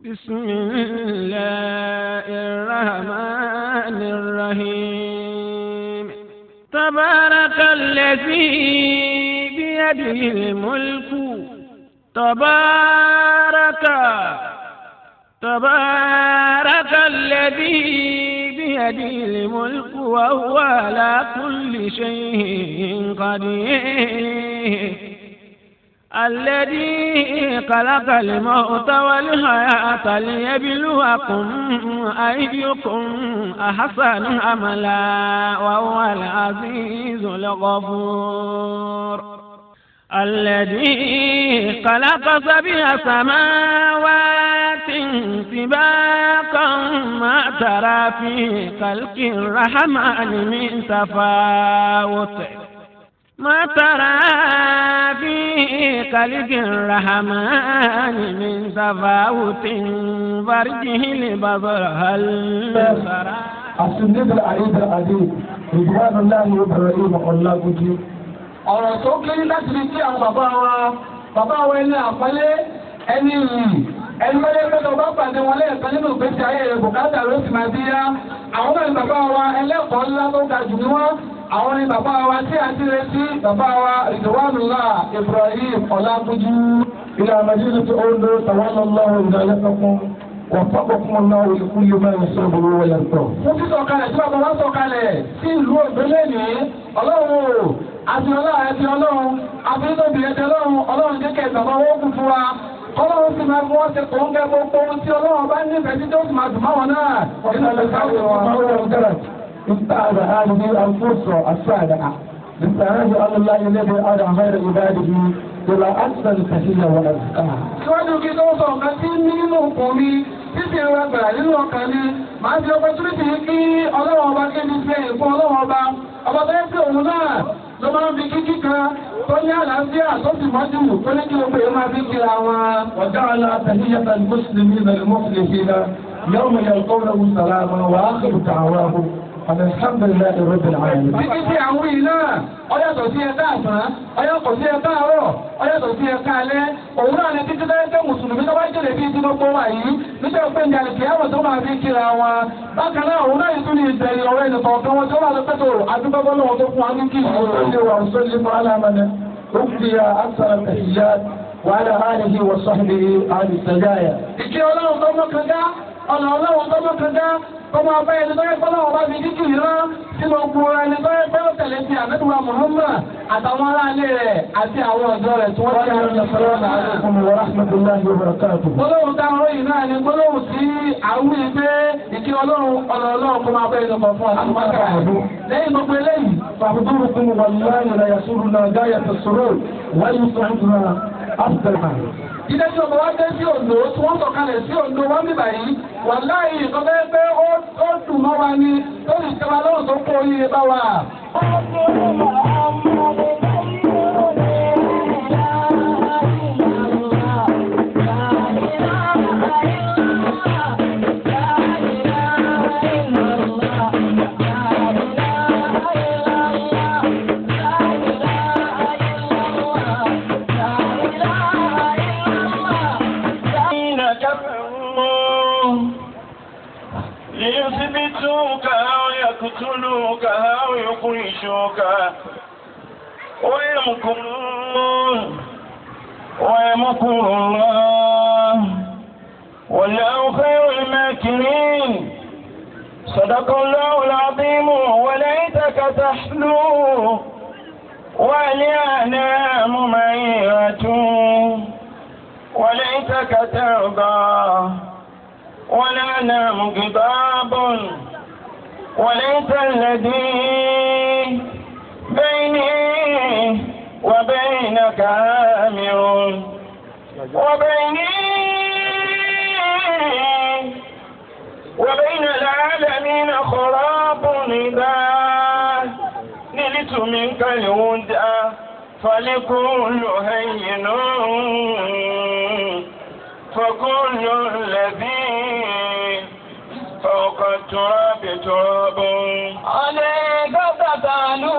بسم الله الرحمن الرحيم تبارك الذي بيده الملك تبارك تبارك الذي بيده الملك وهو على كل شيء قدير الذي خلق الموت والحياة ليبلوكم أيكم أحسن عملا وهو العزيز الغفور الذي خلق سبع سماوات سباقا ما ترى في خلق الرحمن من تفاوت ما ترى في خلق الرحمن من تفاوت فرجه البصر هل ترى السنيد العيد العديد رضوان الله وابراهيم الله بجي ọ̀rọ̀ tó kéré láti fi kí àwọn bàbá wa bàbá wa ẹni àpọ́nlé ẹni yìí ẹni wọlé pẹ́tọ́ bá pàdé wọn lẹ́ẹ̀kan nínú ìgbésí ayé rẹ̀ bùkátà ló sì máa bí yá àwọn náà ni bàbá wa ẹlẹ́kọ̀ọ́ ńlá tó ga jù ní wọ́n àwọn ni bàbá wa tí a ti retí bàbá wa Ridwanullah Ibrahim Ọlágúnjú ilé Madina tó ń lo tàwọn ọlọ́run ìdálẹ́kọ̀ọ́ وفقكم الله لكل ما يسره ويرضى. mo ti sọ̀kalẹ̀ tí bàbá wa sọ̀kalẹ̀ sí ìlú ògbélé ní ọlọ́run àti ọlọ́run àti ọlọ́run àti nítorí ẹ̀jẹ̀ ọlọ́run ọlọ́run jẹ́ kẹ́ bàbá wọn kú fún wa ọlọ́run sì máa fún wọn ṣe kò ń gẹ gbogbo ohun tí ọlọ́run bá nífẹ̀ẹ́ sí tó sì máa dùn máwọn náà. ọ̀sán lè sáré wọn. استعاذ هذه الفرصة السابعة للتعرف على الله الذي أدعى غير عباده إلى أحسن تحية وأزكاها. síwájú kí tó sọ nǹkan tí nínú ọkàn mi títí ẹ̀rọ ẹgbẹ̀rẹ̀ nínú ọkàn mi máa fi opportunity kí ọlọ́wọ́ ọba kí ní ṣe ìfún ọlọ́wọ́ ọba ọba tó yẹ kí òun náà ló máa ń fi kíkí kan tó ní àlàáfíà tó sì mọ́jú tó ní kí gbogbo èèyàn máa fi kíra wọn. وجعل تحية المسلمين المفلحين يوم يلقونه سلاما وآخر دعواهم أن الحمد لله رب العالمين. Títí tí àwọn yìí náà, ọyàtọ̀ sí ẹ̀ka àsán, ọyàtọ̀ sí ẹ̀ka àárọ̀, ọyàtọ̀ sí ẹ̀ka alẹ́, òun náà ni títí tó yẹ kẹ́ mùsùlùmí tó bá jèrè bíi tí gbogbo wà yìí, nígbà pé ní àlùkí àwọn tó máa fi kíra wọn. Bákan náà, òun náà yìí tún ní ìbẹ̀rẹ̀ ọ̀rẹ́ nìkan kan wọn tó wà lọ́pẹ́tò àdúgbò lọ́wọ́ tó fún wa ní kí ìṣòro wa وسلم على من أفضي أكثر التحيات وعلى آله وصحبه آل السجايا. Ìkí ọlọ́run tó mọ́ kan dá, ọ̀nà ọlọ́run tó mọ́ kan dá, kọmọ ọba ẹni tó yẹ kọ́lọ́ ọba fi kíkì rán tí mo gbọ́ ẹni tó yẹ pẹ́lú tẹ̀lé ti àmẹ́tùwà Muhammad àtàwọn aráalé rẹ̀ àti àwọn ọ̀dọ́ rẹ̀ tí wọ́n ti àwọn ọ̀dọ́ alaikum wa rahmatullahi wa barakatuh. gbólóhùn táwọn oyin náà ni gbólóhùn tí àwọn ìgbé ìkí ọlọ́run ọ̀nà ọlọ́run kó máa bẹ́ ẹni kan fún àtúmọ̀tà lẹ́yìn gbogbo eléyìí. فحضوركم والله لا يسرنا غاية السرور ويسعدنا أفضل ما ilé tí ọmọ wa dé sí Oǹdó tí wọ́n sọ̀kalẹ̀ sí Oǹdó wọ́n bí báyìí wà láàyè nǹkan bẹ́ẹ̀ pé ó dùn mọ́ wa ni tó sì kẹwàá lọ́rùn tó kó oríire bá wa. ليثبتوك أو يقتلوك أو يخرجوك ويمكرون ويمكر الله والله خير الماكرين صدق الله العظيم وليتك تحلو ولأنام معيرة وليتك ترضى ولا نام غضاب وليس الذي بيني وبينك آمر وبيني وبين العالمين خراب إذا نلت منك الهدى فلكل هين فكل الذي فوق التراب تراب عليك تتعلو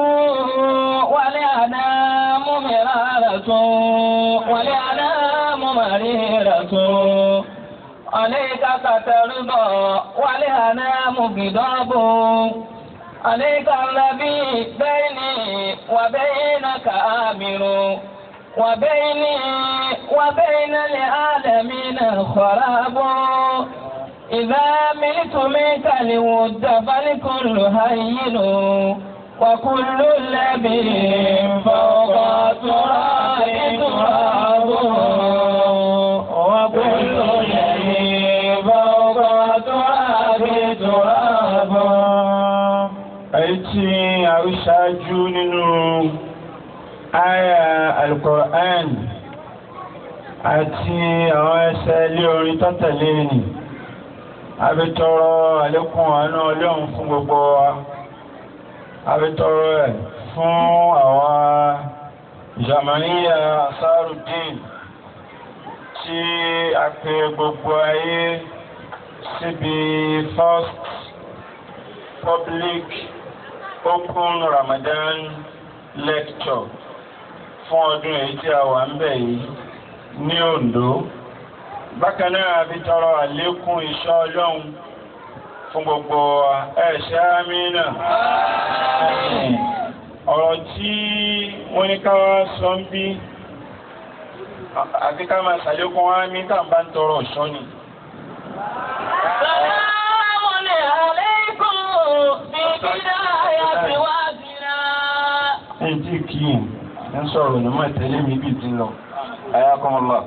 ولأنام مرارة ولأنام مريرة عليك سترضى والهنام غضاب عليك الذي بيني وبينك آمر وبيني وبين العالمين خراب إذا ملت منك الود فالكل هين وكل الذي فوق التراب تراب وكل الذي فوق التراب تراب èyí tí a rí ṣáájú nínú àyà alukur'an àti àwọn ẹsẹ̀ ilé orin tọ́tẹ̀lé ni abitọrọ àlékún àánú ọlọ́run fún gbogbo wa abitọrọ ẹ̀ fún àwọn jamaniya asarudin tí a pè gbogbo ayé síbi first public open Ramadan lecture fún ọdún èyí tí a wà ń bẹ̀ yìí ní Ondo bákan náà fi tọrọ àlékún ìṣọ́ Ọlọ́run fún gbogbo ẹ̀ṣẹ́ amínà ọ̀rọ̀ tí wọ́n ní ká wá sọ ń bí àti ká máa ṣàlékún wá mí tá à ń bá ń tọrọ ọ̀ṣọ́ ni. سلام عليكم ببداية وادنا ẹni tí kì í ń sọ̀rọ̀ ní máa tẹ̀lé mi bí ti lọ ayakumullah.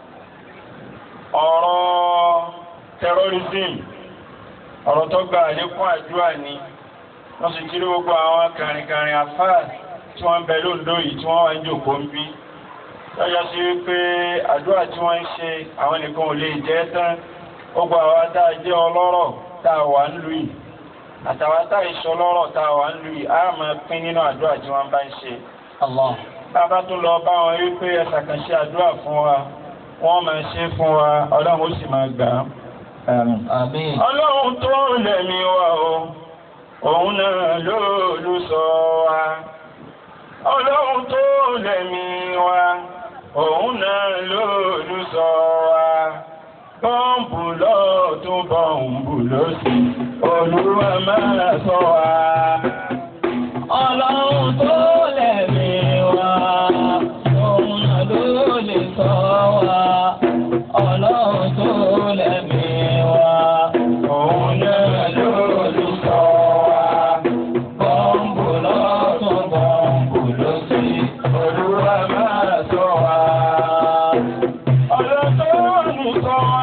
ọ̀rọ̀ terrorism ọ̀rọ̀ tó gba àlékún àdúrà ni wọ́n sì kiri gbogbo àwọn kàrìnkàrìn afáà tí wọ́n ń bẹ lóńdó yìí tí wọ́n wá ń jòkó ń bí lọ́jọ́ sí wípé àdúrà tí wọ́n ń ṣe àwọn nìkan ò lè jẹ́ tán gbogbo àwa tá a jẹ́ ọlọ́rọ̀ tá a wà ń lù yìí àtàwọn tá ìṣọ́ lọ́rọ̀ tá a wà ń lu yìí á máa pín nínú àdúrà tí wọ́n bá ń ṣe. bàbá tó lọ bá wọn wípé ẹ ṣàkànṣe àdúrà fún wa wọ́n máa ṣe fún wa ọlọ́run ó sì máa gbà á. Àmín. ọlọ́run tó lẹ̀mí wa o òun náà ló lù sọ wa. ọlọ́run tó lẹ̀mí wa òun náà ló lù sọ wa. bọ́ǹbù lọ́ọ̀tún bọ́ǹbù lósì olúwa máa sọ wa. Ọlọ́run tó lẹ̀mí wa, òun náà ló lè sọ wa. Ọlọ́run tó lẹ̀mí wa, òun náà ló lù sọ wa. bọ́ǹbù lọ́tún bọ́ǹbù lósì. olúwa máa sọ wa. ọ̀rọ̀ tó lù sọ wa.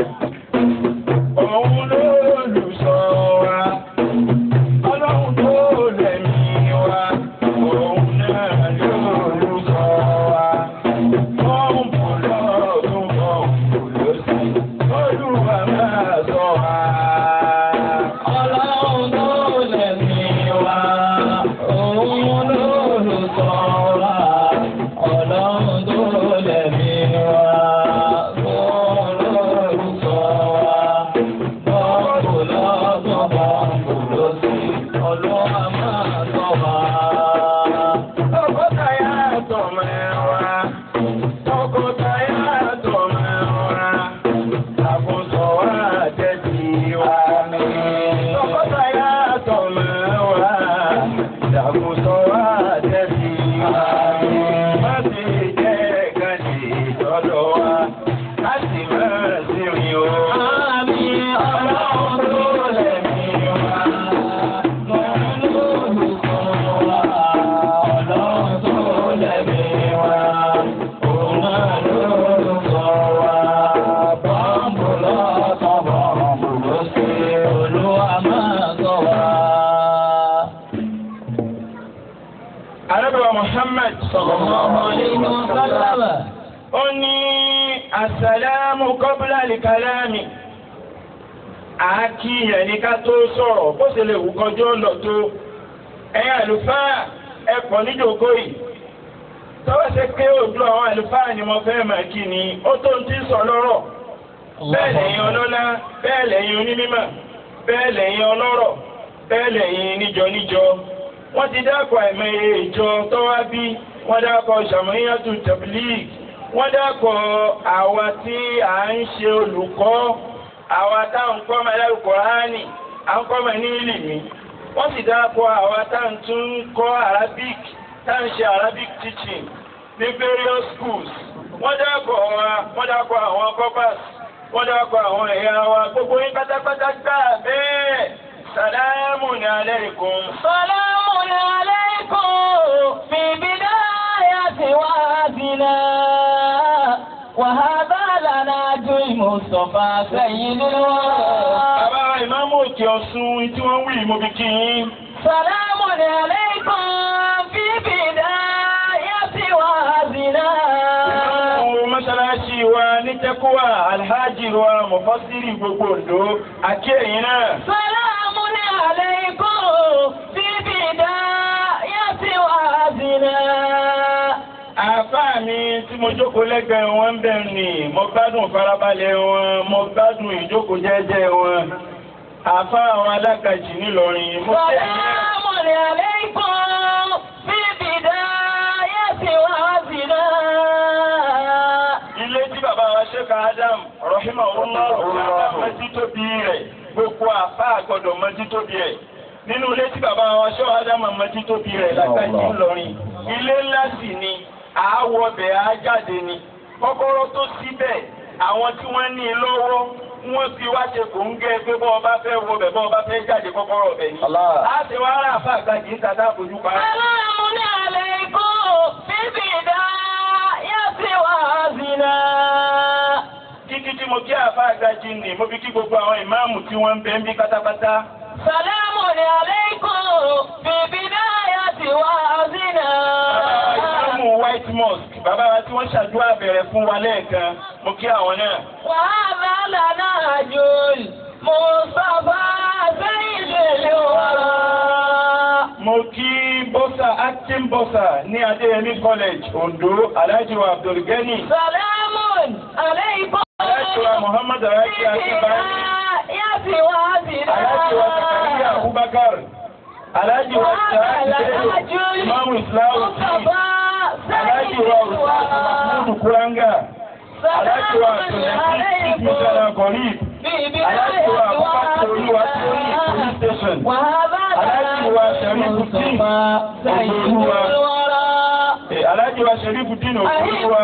òun ló lù sọ wa. ọlọ́run tó lẹ̀mí wa. òun náà ló lù sọ wa. bọ́ǹbù lọ́tún bọ́ǹbù lósì. olúwa máa sọ wa. Ọlọ́run tó lẹ̀mí wa, òun ló lè sọ wa. Ọlọ́run tó lẹ̀mí wa, òun ló lè sọ wa. Bọ́ọ̀bù lọ́tún bọ́ọ̀bù lósì, Olúwa máa sọ wa. Tọkọtaya tọmọ ẹwà, tọkọtaya tọmọ ẹwà, àkóso wa tẹ̀sí wa ní. Tọkọtaya tọmọ ẹwà, àkóso wa tẹ̀sí wa ní. Má ti jẹ́ kàdé tọ́lọ́ wa, á sì máa sí mi o. Àmì Ọlọ́run tó lẹ̀mí wa, òun ló lè sọ wa. Ọlọ́run tó lẹ̀mí wa, òun náà ló lè sọ wa. Bọ́ǹbù lọ́tọ̀ bọ́ǹbù lósì, Olúwa máa sọ wa. Ànábì wa Muhammad Sallallahu alayhi wa sallam. ó ní àsàlámù kọ́bùlà lìkàlámì àákìyàn ní ká tó sọ̀rọ̀ bó ṣe lè wù kọjọ́ lọ tó ẹ̀yin àlùfáà ẹ̀pọ̀ níjòkó yìí tọ́wọ́ ṣe pé ojú àwọn àlùfáà ni mo fẹ́ máa kí ni ó tó ń tí sọ lọ́rọ̀ bẹ́ẹ̀ lẹ́yìn ọlọ́lá bẹ́ẹ̀ lẹ́yìn onímímọ̀ bẹ́ẹ̀ lẹ́yìn ọlọ́rọ̀ bẹ́ẹ̀ lẹ́yìn níjọ níjọ wọ́n ti dákọ̀ àìmọye ìjọ tọ́wá bí wọ́n dákọ̀ ṣàmúyàtú tẹ̀blíìgì wọ́n dákọ̀ àwa tí à ń ṣe olùkọ́ àwa táwọn kọ́ ọmọ ẹlẹ́rù kọ́ránì à ń kọ́ ọmọ ní ìlìmí wọ́n sì dáàpọ̀ àwa táwọn tún ń kọ́ arabic táwọn ṣe arabic teaching ní various schools wọ́n dáàpọ̀ wa wọ́n dáàpọ̀ àwọn corpus wọ́n dáàpọ̀ àwọn ẹ̀yà wa gbogbo yín pátápátá gbà bẹ́ẹ̀ sàlámù ní alaykum. سلام عليكم في بداية وادنا وهذا لناج المصطفى سيد الورى bàbá ìmáàmù òkè ọ̀ṣun tí wọ́n wí mo fi kí yín. سلام عليكم في بداية وادنا Àwọn mọ́ṣáláṣí wa ní Tẹ́kúwà, Alhaji wa, Mọ̀fásírì gbogbo Oǹdó, àkí ẹ̀yin náà. سلام عليكم في بداية وادنا Àfáà mi tí mo jókòó lẹ́gbẹ̀ẹ́ wọn ń bẹ̀ ni, mo gbádùn farabalẹ̀ wọn, mo gbádùn ìjókòó jẹ́jẹ́ wọn. Àfáà àwọn alákàjì nílọrin, mo kí ẹ̀yin náà. سلام عليكم في بداية وادنا Ilé tí bàbá wa Ṣéka Adam, Rahimahullah, mọ́tí tóbi rẹ̀, gbogbo àfáà gbọ́dọ̀ mọ́tí tóbi rẹ̀. Nínú ilé tí bàbá wa Ṣọ́ Adam mọ́tí tóbi rẹ̀ lágbàjì ńlọrin. Ilé ńlá sì ni, àáwọ̀ bẹ̀ á jáde ni. Kọ́kọ́rọ́ tó síbẹ̀, àwọn tí wọ́n ní i lọ́wọ́, wọ́n fi wá ṣe kò ń gẹ́ pé bọ́ ọba fẹ́ wọ bẹ̀ bọ́ ọba fẹ́ jáde kọ́kọ́rọ́ bẹ̀ ni. Á ti wá rà àfáà gbàjì ń tàdá àfojú pa. سلام عليكم في بداية وادنا Kíkí tí mo kí àfáà gbàjì nì, mo fi kí gbogbo àwọn ìmáàmù tí wọ́n ń bẹ ń bí pátápátá. سلام عليكم في بداية وادنا Ìmáàmù White Mosque, bàbá wa tí wọ́n ṣàdúrà bẹ̀rẹ̀ fún wa lẹ́ẹ̀kan, mo kí àwọn náà. وهذا لنهج المصطفى سيد الورى Mo kí Bọ́sà Acting Bọ́sà ní Adéyẹmí College, Ondo, Alhaji wa Abdulgani, سلام عليكم Alhaji wa Muhammad Alhaji Akínbáyé, بداية وادنا Alhaji wa Zakariya Abubakar, Alhaji wa Sa'id Imamu Islam Alhaji wa Ustaz Mahmud Kuranga, Alhaji wa Abdulaziz Mutala Gorib, Alhaji wa Abubakar Olúwa Tóyìn Police Station. Alhaji wa Sharifuddin Ògbólúwa. Eh, Alhaji wa Sharifuddin Ògbólúwa.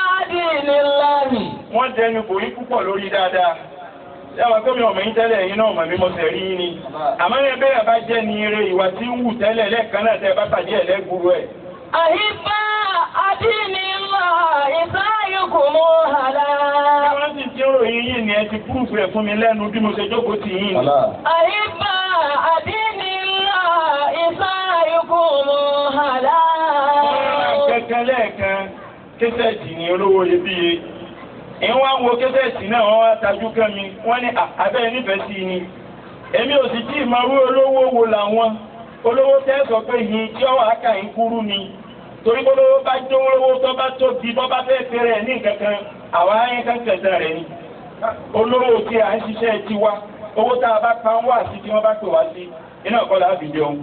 Wọ́n dẹnu kò rí púpọ̀ lórí dáadáa. Yàrá gómìnà ọmọ yín tẹ́lẹ̀ yín náà mọ̀ mí mo tẹ̀ rí yín ni. Àmọ́ yẹn bẹ́ẹ̀ bá jẹ́ ní eré ìwà tí ń wù tẹ́lẹ̀ lẹ́ẹ̀kan náà tẹ́ bá pàdé ẹ̀ lẹ́gbùrú ẹ̀. Àhíbá àdínnílá ìsáyùkùmù hàlá. Wọ́n sì ti ń ròyìn yín ni ẹ ti púrùfù ẹ̀ fún mi lẹ́nu bí mo ṣe jókòó tì yín ni. Àhíbá àdínnílá ìsáyùkùmù hàlá. Kẹ́kẹ́ lẹ́ẹ̀kan késẹ̀tì ní olówó iyebíye. Ìwọ́n wá ń wo késẹ̀tì náà wọ́n wá tajú kẹ́ mi, wọ́n ní "À, abẹ́ nífẹ̀ẹ́ sí i ni. Èmi ò sì tí ì máa rú olówó wo làwọn. Olówó tẹ́ sọ pé yìí tí ọwọ́ àkà yín kúrú ni. Torí pé olówó bá jó olówó tó bá tóbi bọ́ bá fẹ́ fẹ́rẹ̀ ẹ̀ ní nǹkan kan, àwa ayé kan tẹ̀sán rẹ̀ ni. Olówó tí à ń ṣiṣẹ́ tiwa, owó tá a bá pa ń wà sí tí wọ́n bá pè wá sí, iná ọ̀kọ́ làá fi jẹun.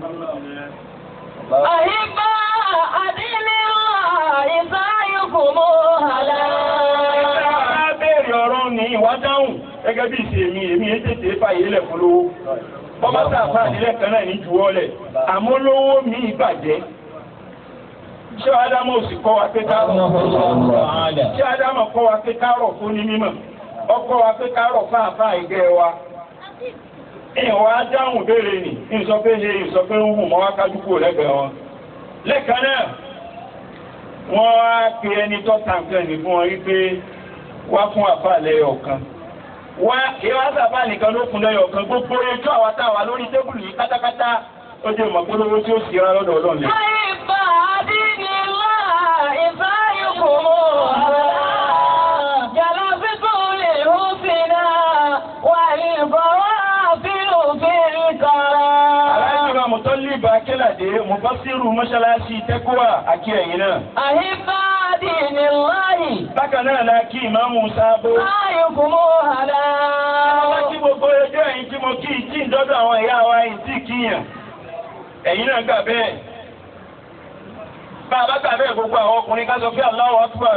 Àhíbá àdínnílá ìsáyùkùmù hàlá. Ẹ béèrè ọ̀rọ̀ ní ìwà dáhùn gẹ́gẹ́ bí ìṣe mi, èmi yẹn tètè fàyè lẹ̀ fún lówó. Bọ́bá tá a fà nílẹ̀ kan náà ní juwọ́ lẹ̀. Àmọ́ lówó mi ìbàjẹ́. Ṣé Ádámù sì kọ́ wa pé ká rọ̀? Ṣé Ádámù kọ́ wa pé ká rọ̀ fún ní mímọ̀? Ọkọ́ wa pé ká rọ̀ fún àfà ìgẹ́ wa. Ìwà dáhùn béèrè nì, ìsọ pé ṣe ìsọ pé ń hù mọ́ wá kájú kúrò lẹ́gbẹ̀ẹ́ wọn. Lẹ́ẹ̀kan náà, wọ́n á pe ẹni tó tàǹkan ní fún wọn wípé wá fún àfà lẹ́yọ̀ ọ̀kan. Wá ìwà sábà nìkan ló fún lẹ́yọ̀ ọ̀kan gbogbo ẹjọ́ àwa táwa lórí tébùlù yìí pátápátá ó jẹ́ ìmọ̀polówó tí ó sì ra lọ́dọ̀ ọlọ́run lẹ́yìn. Àhíbá àdínnílá ìsáyùkùmù hàlá. Jàlásítù lè húsìnà wà ní bọ̀wá fílù fílì kọ́ra. Aláìsíra Mùtọ́líbà Akélàdé, Mùfásírù Mọ́ṣáláṣí Tẹ́kọ́wà àkí ẹ̀yìn náà. Àhíbá àdínníláyì Bákan náà la kí ìmáàmù Sábó. ìsáyùkùmù hàlá. Àwọn kí gbogbo ẹjọ́ ẹ̀yìn tí mo kí ìtì ìdọ́dọ̀ àwọn ìyá wa yìí tí kíyàn. Ẹ̀yin náà gbà bẹ́ẹ̀. bá a bá gbà bẹ́ẹ̀ gbogbo àwọn ọkùnrin ká sọ pé Allahu Akbar.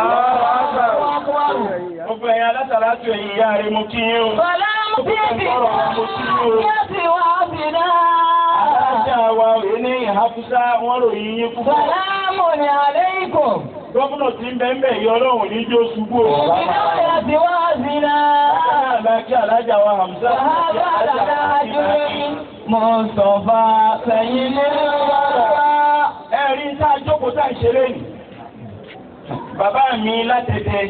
gbogbo ẹ̀yin alásàlátù ẹ̀yin ìyá rẹ̀ mo kí yín o. Sàlámù bí bí yóò ti wá sí náà. alájà wa òye ní ìhàfúsá wọn ròyìn yín púpọ̀. Sàlámù ní aleikum. gómìnà tí ń bẹ ń bẹ yọ ọlọ́run ní jó ṣubú o. Ìbílẹ̀ yóò ti wá sí náà. alájà alájà wa Hamza. Wàhálà dájú Mùsọ̀fà sẹ́yìn ní wàrà. ẹ̀rí tá a jókòó tá a ṣeré nì. bàbá mi látẹ̀tẹ̀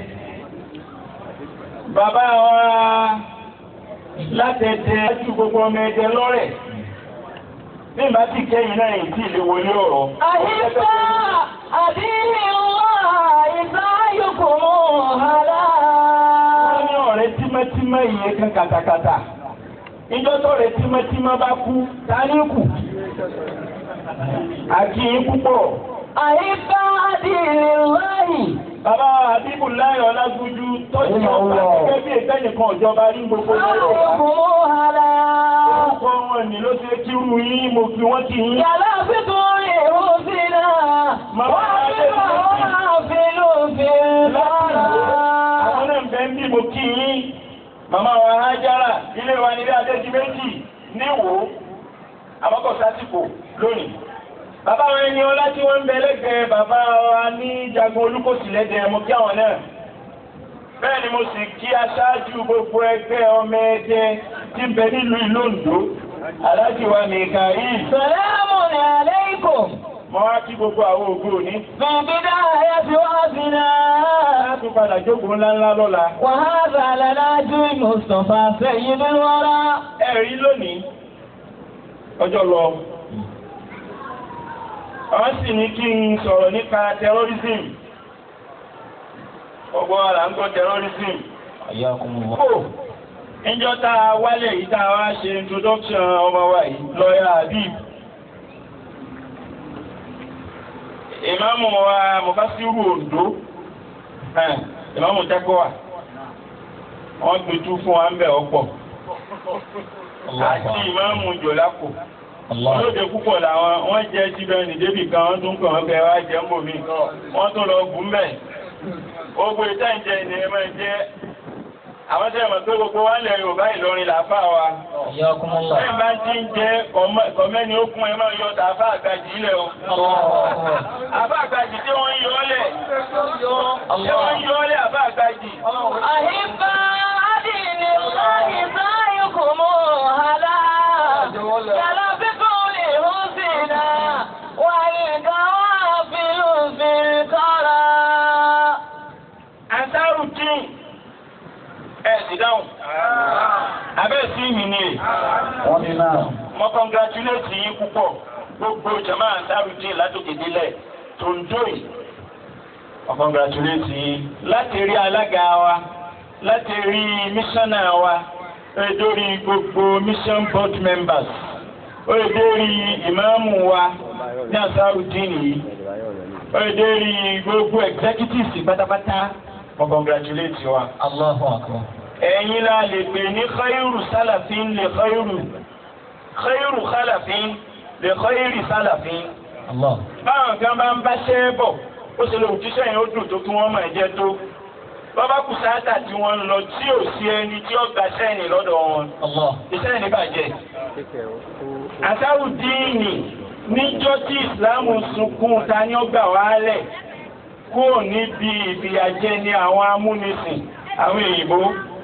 bàbá wa látẹ̀tẹ̀ láti gbogbo ọmọ ẹ̀jẹ̀ lọ́rẹ̀ bí n bá ti kẹ́yìn náà yìí tí ìlú wọlé ọ̀rọ̀. Àyíká àdínní wà ìsáyùkù mú hàlá. wọ́n ní ọ̀rẹ́ tímọ́tímọ́ ìyẹn kan kàtàkàtà ìjọ tó rẹ̀ tímọ́tímọ́ bá kú ta ní kù. àkì í púpọ̀. Àyíká àdínní wáyì. bàbá àbíkù láyọ̀ ọlágúnjú tọ́jú ọgbà gẹ́gẹ́ bí ìtẹ́nìkan ìjọba rí gbogbo Ìsáyùkù mú hàlá. Orúkọ wọn ni ló ṣe kí rú yín mo fi wọ́n kí yín. Yàrá fífún ìhù sí náà. Màmá Wọ́n fi Adé máa wá fìlú fìlú Àwọn lọ́rọ̀. náà ń bẹ ń bí mo kí yín. Màmá wa Hájára ilé wa nílé Adéjì méjì níwò àmọ́kọ̀ sásìkò lónìí. Bàbá wa ẹni ọlá tí wọ́n ń bẹ lẹ́gbẹ̀ẹ́ bàbá wa ní Jagun Olúkòsì lẹ́dẹ̀ẹ́ mo kí àwọn náà. Bẹ́ẹ̀ ni mo sì kí aṣáájú gbogbo ẹgbẹ́ ọmọ ẹgbẹ́ tí ń bẹ nílùú ìlú Oǹdó. Aláàjì wa Mìkàíl. Sàlámù ní aleikum. Mo wá kí gbogbo àwọn ògo òní. Bìbídà ayé ti wá sí náà. Láti padà jókòó ńláńlá lọ́la. وهذا لناجي مصطفى سيد الورى Ẹ̀rí lónìí, ọjọ́ lọ. Àwọn sì ní kí n sọ̀rọ̀ nípa terrorism. Ọgbọ́n ara ń gbọ́ terrorism. Kò, níjọ́ tá a wálẹ̀ yìí tá a wá ṣe introduction ọmọ wa yìí, lọ́yà Habib. Ìmáàmù wa Mufasiru Ondo, ẹ̀, ìmáàmù Tẹ́kọ̀wà, wọ́n gbẹ̀tú fún wa ń bẹ̀ ọ̀pọ̀. Àti ìmáàmù Jòlákò. Olóde púpọ̀ làwọn wọ́n jẹ́ jíbẹ̀ ní débì kan wọ́n tún kàn wọ́n fẹ́ wá jẹ́ ń bò mí. Wọ́n tún lọ gùn mẹ́. Gbogbo ìta ìjẹ ni ẹ máa jẹ́. Àwọn tẹ́ mọ̀ pé gbogbo wa lẹ̀ Yorùbá Ìlọrin làáfà wa. Bẹ́ẹ̀ bá ti ń jẹ́ kọ̀mẹ́ni ó kún ẹ máa yọ tàáfà àgbàjì ilẹ̀ o. Àbá àgbàjì tí wọ́n ń yọ ọ́lẹ̀. Tí wọ́n ń yọ ọ́lẹ̀ àbá àgbàjì. أحبة دين الله سعيكم هلا يلبكم لحسنا والقوافل في الكرى Ansaru dín ẹ̀ sì dáhùn. Abẹ́ sí mi ni è. wọ́n ní náà. Mo congratulate yín púpọ̀. Gbogbo jama Ansaru dín látòkè délẹ̀ tó ń jó yìí. Mo congratulate yín. Láti rí alága wa, láti rí mísọ́nà wa, ó lè dórí gbogbo mission board members. Ó lè dórí ìmáàmù wa ní Ansaru dín yìí. Ó lè dórí gbogbo executives pátápátá. Mo congratulate wa. الله أكبر ẹ̀yin la lè pè ní khayru salafin lè khayru khayru khalafin lè khayri salafin. الله báwọn kan bá ń bá ṣẹ́ bọ̀ ó ṣe lè òjíṣẹ́ yẹn ó dùn tó kí wọ́n máa jẹ́ tó. bàbá kù sáátà tí wọ́n ń lọ tí ò sí ẹni tí ó gba sẹ́yìn lọ́dọ̀ wọn. الله iṣẹ́ ní bàjẹ́. àṣàrù díìnì níjọ́ tí ìsìláàmù sunkún ta ni ó gbà wálẹ̀ kúrò níbi ìfìyàjẹ ní àwọn amúnisìn àwọn èyìnbó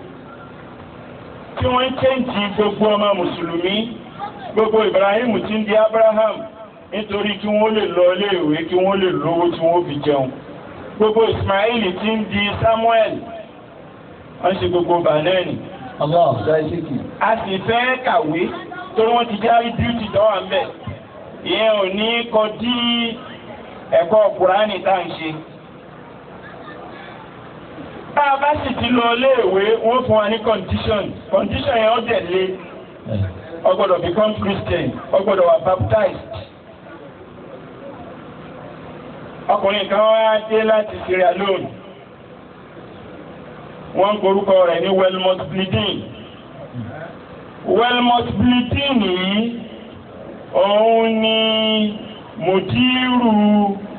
tí wọ́n ń chẹ́ǹtì gbogbo ọmọ mùsùlùmí gbogbo Ibrahim tí ń di Abraham nítorí kí wọ́n lè lọ iléèwé kí wọ́n lè lówó tí wọ́n fi jẹun gbogbo Ismail tí ń di Samuel wọ́n ṣe gbogbo banani الله a sì fẹ́ kàwé torí wọ́n ti járí bíútì dọ́wà ń bẹ̀ ìyẹn ò ní kọ dí ẹ̀kọ́ Kùránì tá à ń ṣe. bá a bá sì ti lọ iléèwé wọ́n fún wa ní condition condition yẹn ó dẹ̀ lé ó gbọ́dọ̀ become Christian ó gbọ́dọ̀ wà baptized. ọkùnrin kan wá dé láti Sierra Leone wọ́n ń korúkọ rẹ̀ ní Welmont bleeding Welmont bleeding yìí òun ni mùdírù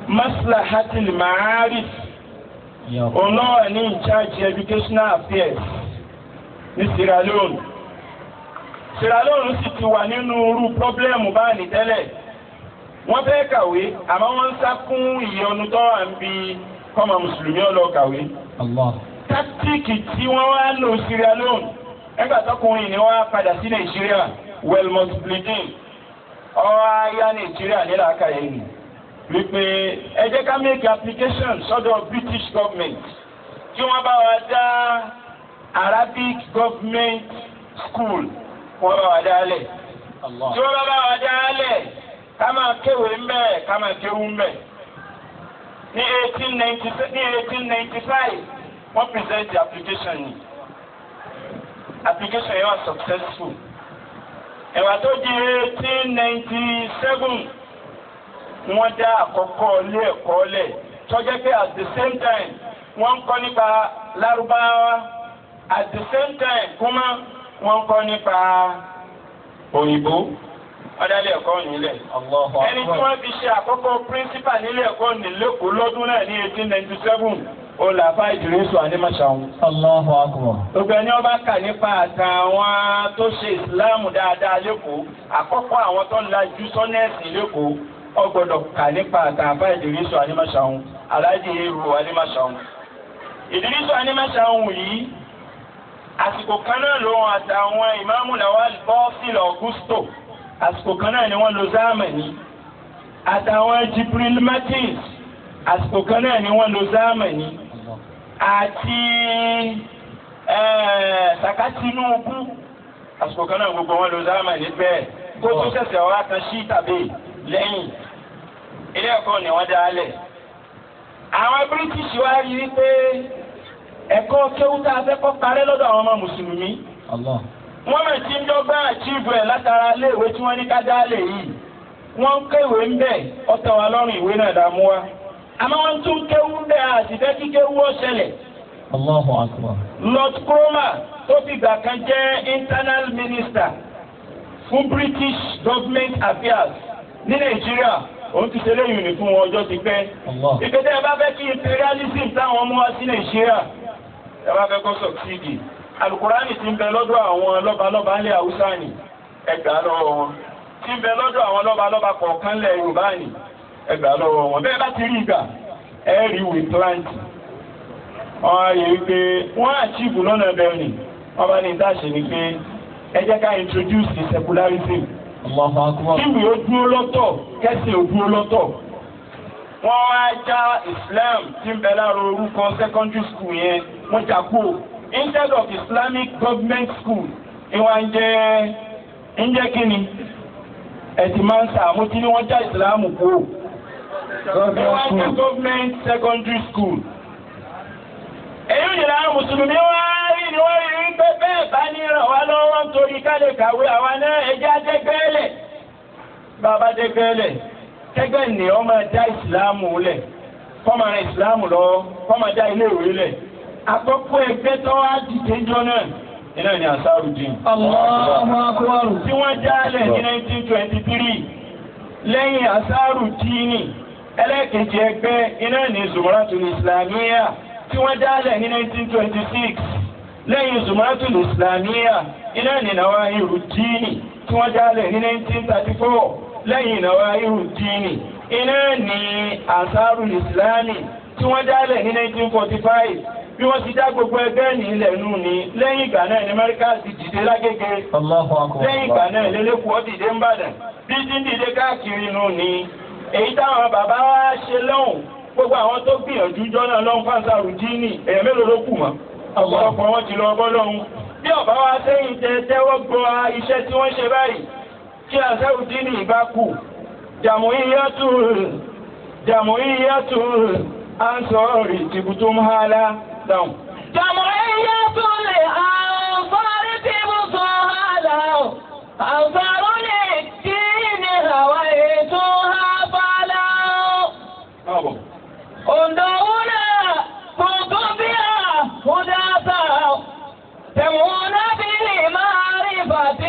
maslahatil ma'arif òun náà wà ní in charge educational affairs ní Sierra Leone Sierra Leone sì ti wà nínú irú pọ́blẹ́mù báyìí tẹ́lẹ̀ wọ́n fẹ́ kàwé àmọ́ wọ́n ń sá fún ìyọnu tó wà ń bi kọ́mọ mùsùlùmí ọlọ́ kàwé. táktíìkì tí wọ́n wá lò Sierra Leone ẹgbà tọkùnrin ni wọ́n á padà sí Nàìjíríà Welmont Blidin ọwọ́ ayá Nàìjíríà nílà àkàyè nì wípé ẹ jẹ́ ká make application sọ́dọ̀ British government kí wọ́n bá wa dá Arabic government school wọ́n bá wa dá lẹ̀ tí wọ́n bá bá wa dá lẹ̀ ká máa kéwèé mbẹ́ ká máa kéwú mbẹ́ ní eighteen ninety ní eighteen ninety five wọ́n present the application ni application yẹn wà successful ẹ̀wà tó di eighteen ninety seven wọ́n dá àkọ́kọ́ ilé ẹ̀kọ́ lẹ̀ tọ́jẹ́ pé at the same time wọ́n ń kọ́ nípa lárúbáwá at the same time kúmá wọ́n ń kọ́ nípa òyìnbó ọ̀dàlẹ̀ ẹ̀kọ́ nílẹ̀. ẹni tí wọ́n fi ṣe àkọ́kọ́ principal nílé ẹ̀kọ́ nílẹ̀kọ́ lọ́dún náà ní eighteen ninety seven olàfà ìdírísù ànímọ̀ṣàwọn. Allahu akbar. gbogbo ẹni ọba kà nípa àtàwọn tó ṣe ìsìláàmù dáadáa lẹ́kọ̀ọ́ àkọ́kọ́ àwọn tó ń lajú sọ́nẹ́ẹ̀sì lẹ́kọ̀ọ́ ọgbọ́dọ̀ kà nípa àtàfà ìdírísù ànímọ̀ṣàwọn aláàjì èrò ànímọ̀ṣàwọn. ìdírísù ànímọ̀ṣàwọn yìí àsìkò kan náà lòun àtàwọn ìmáàmù Lawal Bọ́sìlì Augusto àsìkò kan náà ni wọ́n lo zámẹ̀ní àtàwọn Jibril Martins àsìkò kan náà ni wọ́n lo zámẹ̀ní àti Saka Tinubu àsìkò kan náà gbogbo wọn lo zámẹ̀ní bẹ́ẹ̀ kó tó ṣẹ̀ṣẹ̀ wá kan sí tàbí lẹ́yìn ilé ẹ̀kọ́ ni wọ́n dá lẹ̀ àwọn British wá rí i pé ẹ̀kọ́ kéwútà afẹ́kọ́ parẹ́ lọ́dọ̀ àwọn ọmọ mùsùlùmí wọ́n mẹ̀ tí ń dọ́gba àchíìfù ẹ̀ látara iléèwé tí wọ́n ní ká dá lè yìí wọ́n ń kéwé ń bẹ̀ ọ̀tọ̀ wa lọ́rùn ìwé náà dààmú wa àmọ́ wọ́n tún kéwú ń bẹ̀ àti fẹ́ kí kéwú ó ṣẹlẹ̀. Allahu akbar. Lord Cromer tó fìgbà kan jẹ́ internal minister fún British government affairs ní Nàìjíríà òun ti ṣe léyìn ní fún wọn ọjọ́ ti pẹ́. ìpèsè ẹ bá fẹ́ kí imperialism táwọn mú wá sí Nàìjíríà ẹ bá fẹ́ kó sọ̀tìdì alukurani ti ń bẹ lọ́dọ̀ àwọn lọ́balọ́ba ńlẹ̀ haúsá ni ẹgbàá lọ́wọ́ wọn ti ń bẹ lọ́dọ̀ àwọn lọ́balọ́ba kọ̀ọ̀kan ńlẹ̀ yorùbá ni ẹgbàá lọ́wọ́ wọn bẹ́ẹ̀ bá ti rí ìgbà ẹ rí ìwé plant wọn á yẹ wípé wọn àchíìfù lọ́nà bẹ́ẹ̀ ni wọn bá ní ìdáṣe ni pé ẹ jẹ́ ká introduce the secularism kíwì ó dúró lọ́tọ̀ kẹ́sì ó dúró lọ́tọ̀ wọ́n wá já Islam tí ń bẹ lára orúkọ secondary school yẹn wọ́n jà kúrò instead of Islamic government school ìwà ń jẹ́ ń jẹ́ kíni ẹ̀sìn máa ń sàmójú ní wọ́n já ìsìlámù kú ìwà ń jẹ́ government secondary school. èyí ò yìnbọn àwọn mùsùlùmí wá rí ni wọ́n rí pé bẹ́ẹ̀ bá ní ràn wá lọ́wọ́ nítorí ká lè kàwé àwa náà ẹjẹ́ àjẹgbẹ́lẹ̀ bàbá àjẹgbẹ́lẹ̀ kẹgbẹ́ ni wọ́n máa já ìsìlámù lẹ̀ kọ́ máa ran ìsìlámù lọ́wọ́ kọ́ máa já ilé ìwé lẹ̀ àkọ́kọ́ ẹgbẹ́ tó wá dìde jọ náà iná ni Ansarudeen. Allahu akbar. tí wọ́n jálẹ̀ ní 1923 lẹ́yìn Ansarudeen ẹlẹ́kẹ̀jì ẹgbẹ́ iná ni Zumratul Islamiyya tí wọ́n jálẹ̀ ní 1926 lẹ́yìn Zumratul Islamiyya iná ni Nawahiruddin tí wọ́n jálẹ̀ ní 1934 lẹ́yìn Nawahiruddin iná ni Ansarul Islami tí wọ́n jálẹ̀ ní 1945 bí wọ́n ti dá gbogbo ẹgbẹ́ ní ilẹ̀ nù ní lẹ́yìn ìgbà náà ní Amẹ́ríkà ti dìde lágége lẹ́yìn ìgbà náà lélẹ́kùọ́ dìde ń bàdàn bí ti ń dìde káàkiri nù ní èyí táwọn bàbá wa ṣe lọ́hùn gbogbo àwọn tó gbìyànjú jọ́nà lọ́hùn Ansarudeen èèyàn mélòó ló kù mọ́ ọ̀pọ̀lọpọ̀ wọn ti lọ bọ́ lọ́hùn bí ọ̀bá wa sẹ́yìn tẹ tẹ́wọ́ gbọ́ iṣẹ́ tí wọ́n ṣe báyìí kí Ansarudeen ìbá kù jàmùíyàtù jàmùíyàtù ansọ́ọ̀rì tìbùtùm hálà dáhùn. جمعية الأنصار تبصها أنصار للدين هويتها فلا Káàbọ̀. انظرونا كنتم بها هداة تمون بالمعرفة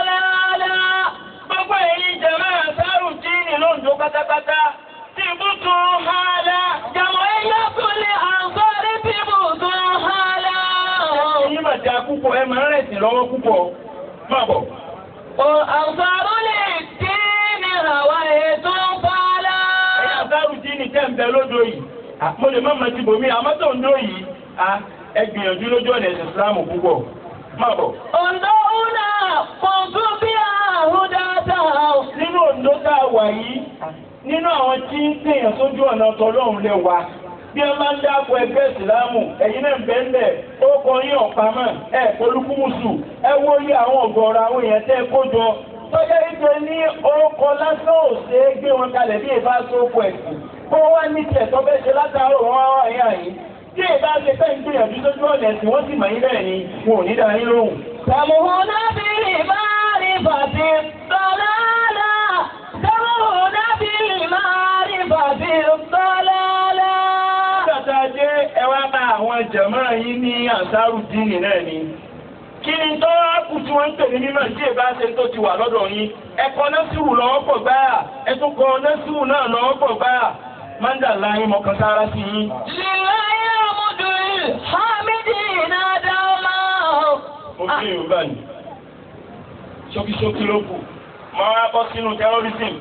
ضلالا Gbogbo èyí jẹ̀mọ́ Ansarudeen ló ń jó pátápátá. Tìbùtù hálà. جمعية الأنصار تبت حالا Ẹ̀yin mà dáa púpọ̀ ẹ máa ń rẹ̀sìn lọ́wọ́ púpọ̀. Máa bọ̀. وأنصار للدين هويت فعلا Ẹ̀yin àbárù dín ní tẹ́ ń bẹ lódò yìí. À, Mo lè má mọ ti bòmí àmọ́ tó ń dó yìí. À, Ẹ gbìyànjú lójú ọ̀nà ẹ̀sìn Ìsìlámù púpọ̀. Máa bọ̀. انظرنا كنت بها هداة Nínú òǹdó tá a wà yìí, nínú àwọn tí ń pèèyàn sójú ọ̀nà tọlọ́run lè wà. Bí ẹ máa ń dáàbò ẹgbẹ́ ìsìlámù, ẹ̀yin náà ń bẹ́ẹ̀ bẹ́ẹ̀, ó kọ yín ọ̀pamọ́, ẹ̀ polúkúmùsù, ẹ wo iye àwọn ọ̀gọ̀ọ̀rọ̀ àwọn èèyàn tẹ́ ẹ kó jọ. Tọ́jà ìjọ ní orúkọ lásán ò ṣe é gbé wọn kalẹ̀ bí ìbá sóko ẹ̀sìn. Bó wá ní tiẹ̀ tó fẹ́ ṣe látàárọ̀ wọn wá ẹ̀yà yìí. Tí ìbá ṣe fẹ́ ń gbìyànjú sójú ọ̀nà ẹ̀sìn, wọ́n sì mọ̀ yín bẹ́ẹ̀ ni, wọn ò ní dá yín lóhùn. تمهنا بالمعرفة الضلالة تمهنا بالمعرفة الضلالة Nígbàtà jẹ́ ẹwà bá àwọn jẹ̀mọ́ yìí ní àṣàrù dínì náà ni. Kí ni tó wá kù tí wọ́n ń pè ní mímọ̀ tí èbá ṣe tó ti wà lọ́dọ̀ yín? Ẹ̀kọ́ nẹ́sìwù lọ́wọ́ pọ̀ gbáà, ẹ̀tún kọ nẹ́sìwù náà lọ́wọ́ pọ̀ gbáà. Mándà láyé mọ̀kàn sára sí yín. لله الحمد الحامدين دوما Mo fi Yorùbá ni. Ṣókíṣókí ló kù. Máa wá bọ́ sínú terrorism.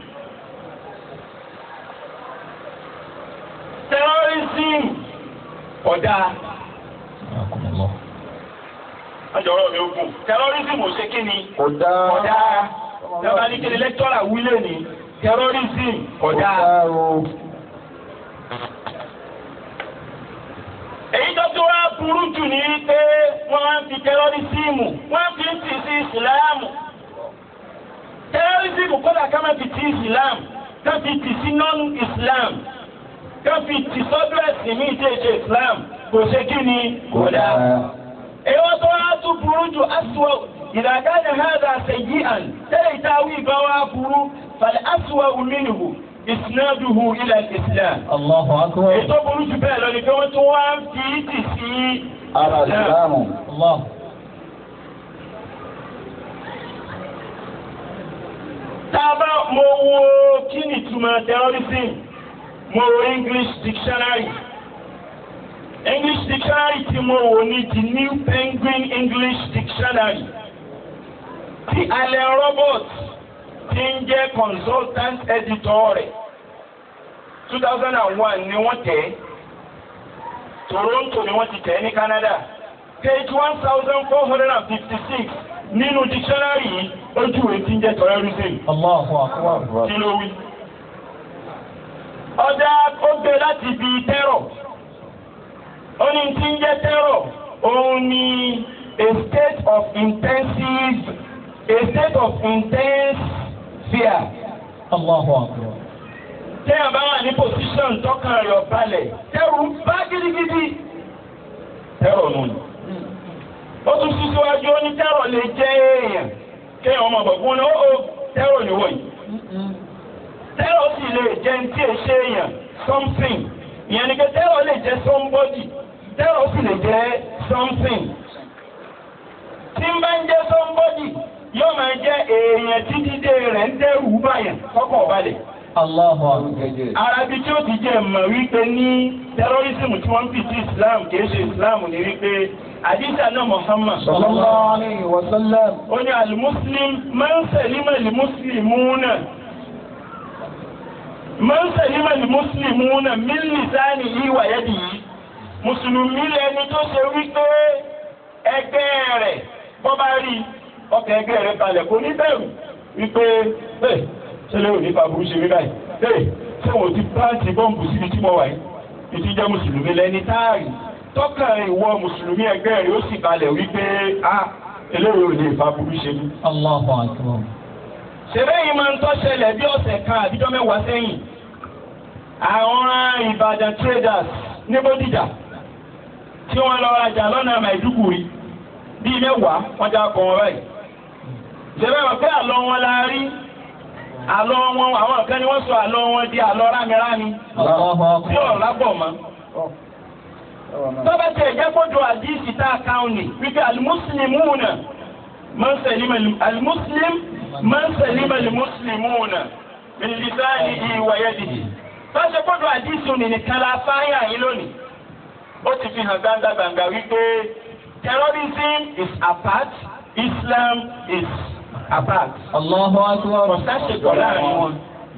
Terrorism ọ̀dà. Ọjọ́rọ̀ mi ó gùn. Terrorism ò ṣe kí ni? Ọ̀dà. Ọ̀dà. Lọ́ba ní kíni lẹ́kítọ́rà wílé ni. Terrorism ọ̀dà. o. Èyí tó tó wá burú jù ní pé wọ́n á fi tẹ́rọ́rísìmù, wọ́n fi ń tì sí ìsìláàmù. Tẹ́rọ́rísìmù kọ́dà ká má fi ti ìsìláàmù, ká fi tì sí non-Islam, ká fi tì sọ́dọ̀ ẹ̀sìn ní ìṣe ìṣe Islam, kò ṣe kí ni kò dáa. Èyí wọ́n tó wá tún burú jù aṣọ ìdàgádà hàdà ṣèyí àn tẹ́lẹ̀ ìtawí ìbá wa burú fàlẹ́ aṣọ òmìnirù ìsìnàdùhù ilẹ̀ Islam. الله أكبر Ètò burú jù bẹ́ẹ̀ lọ ni pé wọ́n tún wá ń fi ìtì sí Ara ìsìlámù. الله Tábà mo wo kí ni ìtumọ̀ terrorism, mo wo English dictionary. English dictionary tí mo wò ní the New Penguin English Dictionary. Ti Allen Roberts ti ń jẹ́ consultant editor rẹ̀. 2001 ni wọ́n tẹ̀ ẹ́. Toronto ni wọ́n ti tẹ̀ ẹ́ ní Canada. Page one thousand four hundred and fifty-six nínú dictionary yìí ojú ìwé tí ń jẹ́ terrorism. الله أكبر Kí ló wí? Ọjà ó gbé láti ibi tẹ́rọ̀. Ó ní tí ń jẹ́ tẹ́rọ̀. Òun ni a state of intensive a state of intense fear. الله أكبر Téèyàn bá wà ní position tọ́kàn rẹ̀ ọ̀balẹ̀. Tẹ́rù ń bá gidigidi. Tẹ́rọ̀ nù ni. Ó tún sí síwájú ó ní tẹ́rọ̀ lè jẹ́ èèyàn. Kéèyàn ọmọ ọ̀gbọ̀n ní ó tẹ́rọ̀ níwọ̀ yìí. Tẹ́rọ̀ sì lè jẹ́ ní tí è ṣe èèyàn something. Ìyẹn ni pé tẹ́rọ̀ lè jẹ́ somebody. Tẹ́rọ̀ sì lè jẹ́ something. Tí ń bá ń jẹ́ somebody, yóò máa jẹ́ èèyàn tí dídé rẹ̀ ń dẹ́rù báyàn kọ́kọ́ balẹ̀. الله أكبر Arabi tí ó ti jẹ́ mọ̀ wípé ní tẹ́rọ́rísìmù tí wọ́n ń fi sí Islam kìí ṣe Islam ní wípé àdìsá náà Muhammad Sallallahu alayhi wa sallam. ó ní alimuslim máa ń sẹ̀límọ̀ limuslimuna máa ń sẹ̀límọ̀ limuslimuna min lisanihi wa yadihi mùsùlùmí lẹni tó ṣe wípé ẹgbẹ́ rẹ̀ bọ́ bá rí ọkàn ẹgbẹ́ rẹ̀ balẹ̀ kò ní bẹ̀rù wípé ẹ̀ ṣe lè ní fàbùrù ṣe rí báyìí ẹ̀ ṣé wọ́n ti pàǹtì bọ́ǹbù síbi tí mo wà yìí ìtí jẹ́ mùsùlùmí lẹni táàrí tọ́kàn ìwọ mùsùlùmí ẹgbẹ́ rẹ̀ ó sì balẹ̀ wípé a eléyìí ò lè fàbùrù ṣe mí. الله أكبر ṣẹlẹ̀ yìí máa ń tọ́ ṣẹlẹ̀ bí ọ̀sẹ̀ kan àbíjọ́ mẹ́wàá sẹ́yìn àwọn Ìbàdàn traders ní Bódìjà tí wọ́n lọ rajà lọ́nà Maiduguri bíi mẹ́wàá wọ́n já kọ́ wọn báyìí. ṣẹlẹ̀ wọn pé àlọ́ wọn la rí àlọ́ wọn àwọn kan ni wọ́n sọ àlọ́ wọn di àlọ́ rámirámi الله tí أكبر ọ̀rọ̀ lábọ̀ mọ́. tọ́ba tẹ̀ jẹ́ kójú àdìsí tá a kàn ní wípé alimusulimuna man salima alimusulim man salima alimusulimuna min lisanihi wa yadihi báṣe gbọ́dọ̀ àdìsùn nìkan la fáyà yín lónìí ó ti fi hàn gbangba-gbangba wípé terrorism is apart Islam is apart. Allahu akbar. kò sáṣepọ̀ láàrin wọn.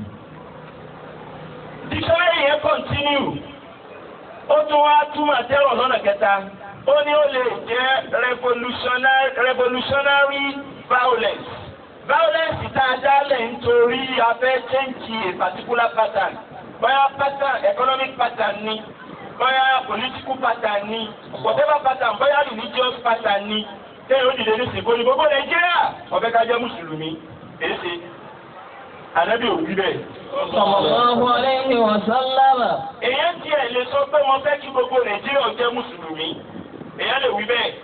dictionary yẹn continue ó tún wá túmọ̀ terror lọ́nà kẹta ó ní ó lè jẹ́ revolutionary revolutionary violence violence tá a dálẹ̀ nítorí a fẹ́ change a particular pattern bóyá pattern economic pattern ni bóyá political pattern ni whatever pattern bóyá religious pattern ni tẹ́yìn ó dìde ní sìnkú ní gbogbo nàìjíríà ọ̀fẹ́ ká jẹ́ mùsùlùmí èyí ṣe ànábì ò wí bẹ́ẹ̀. Sallallahu alayhi wa sallam. èèyàn tiẹ̀ lè sọ pé mo fẹ́ kí gbogbo nàìjíríà jẹ́ mùsùlùmí èèyàn lè wí bẹ́ẹ̀.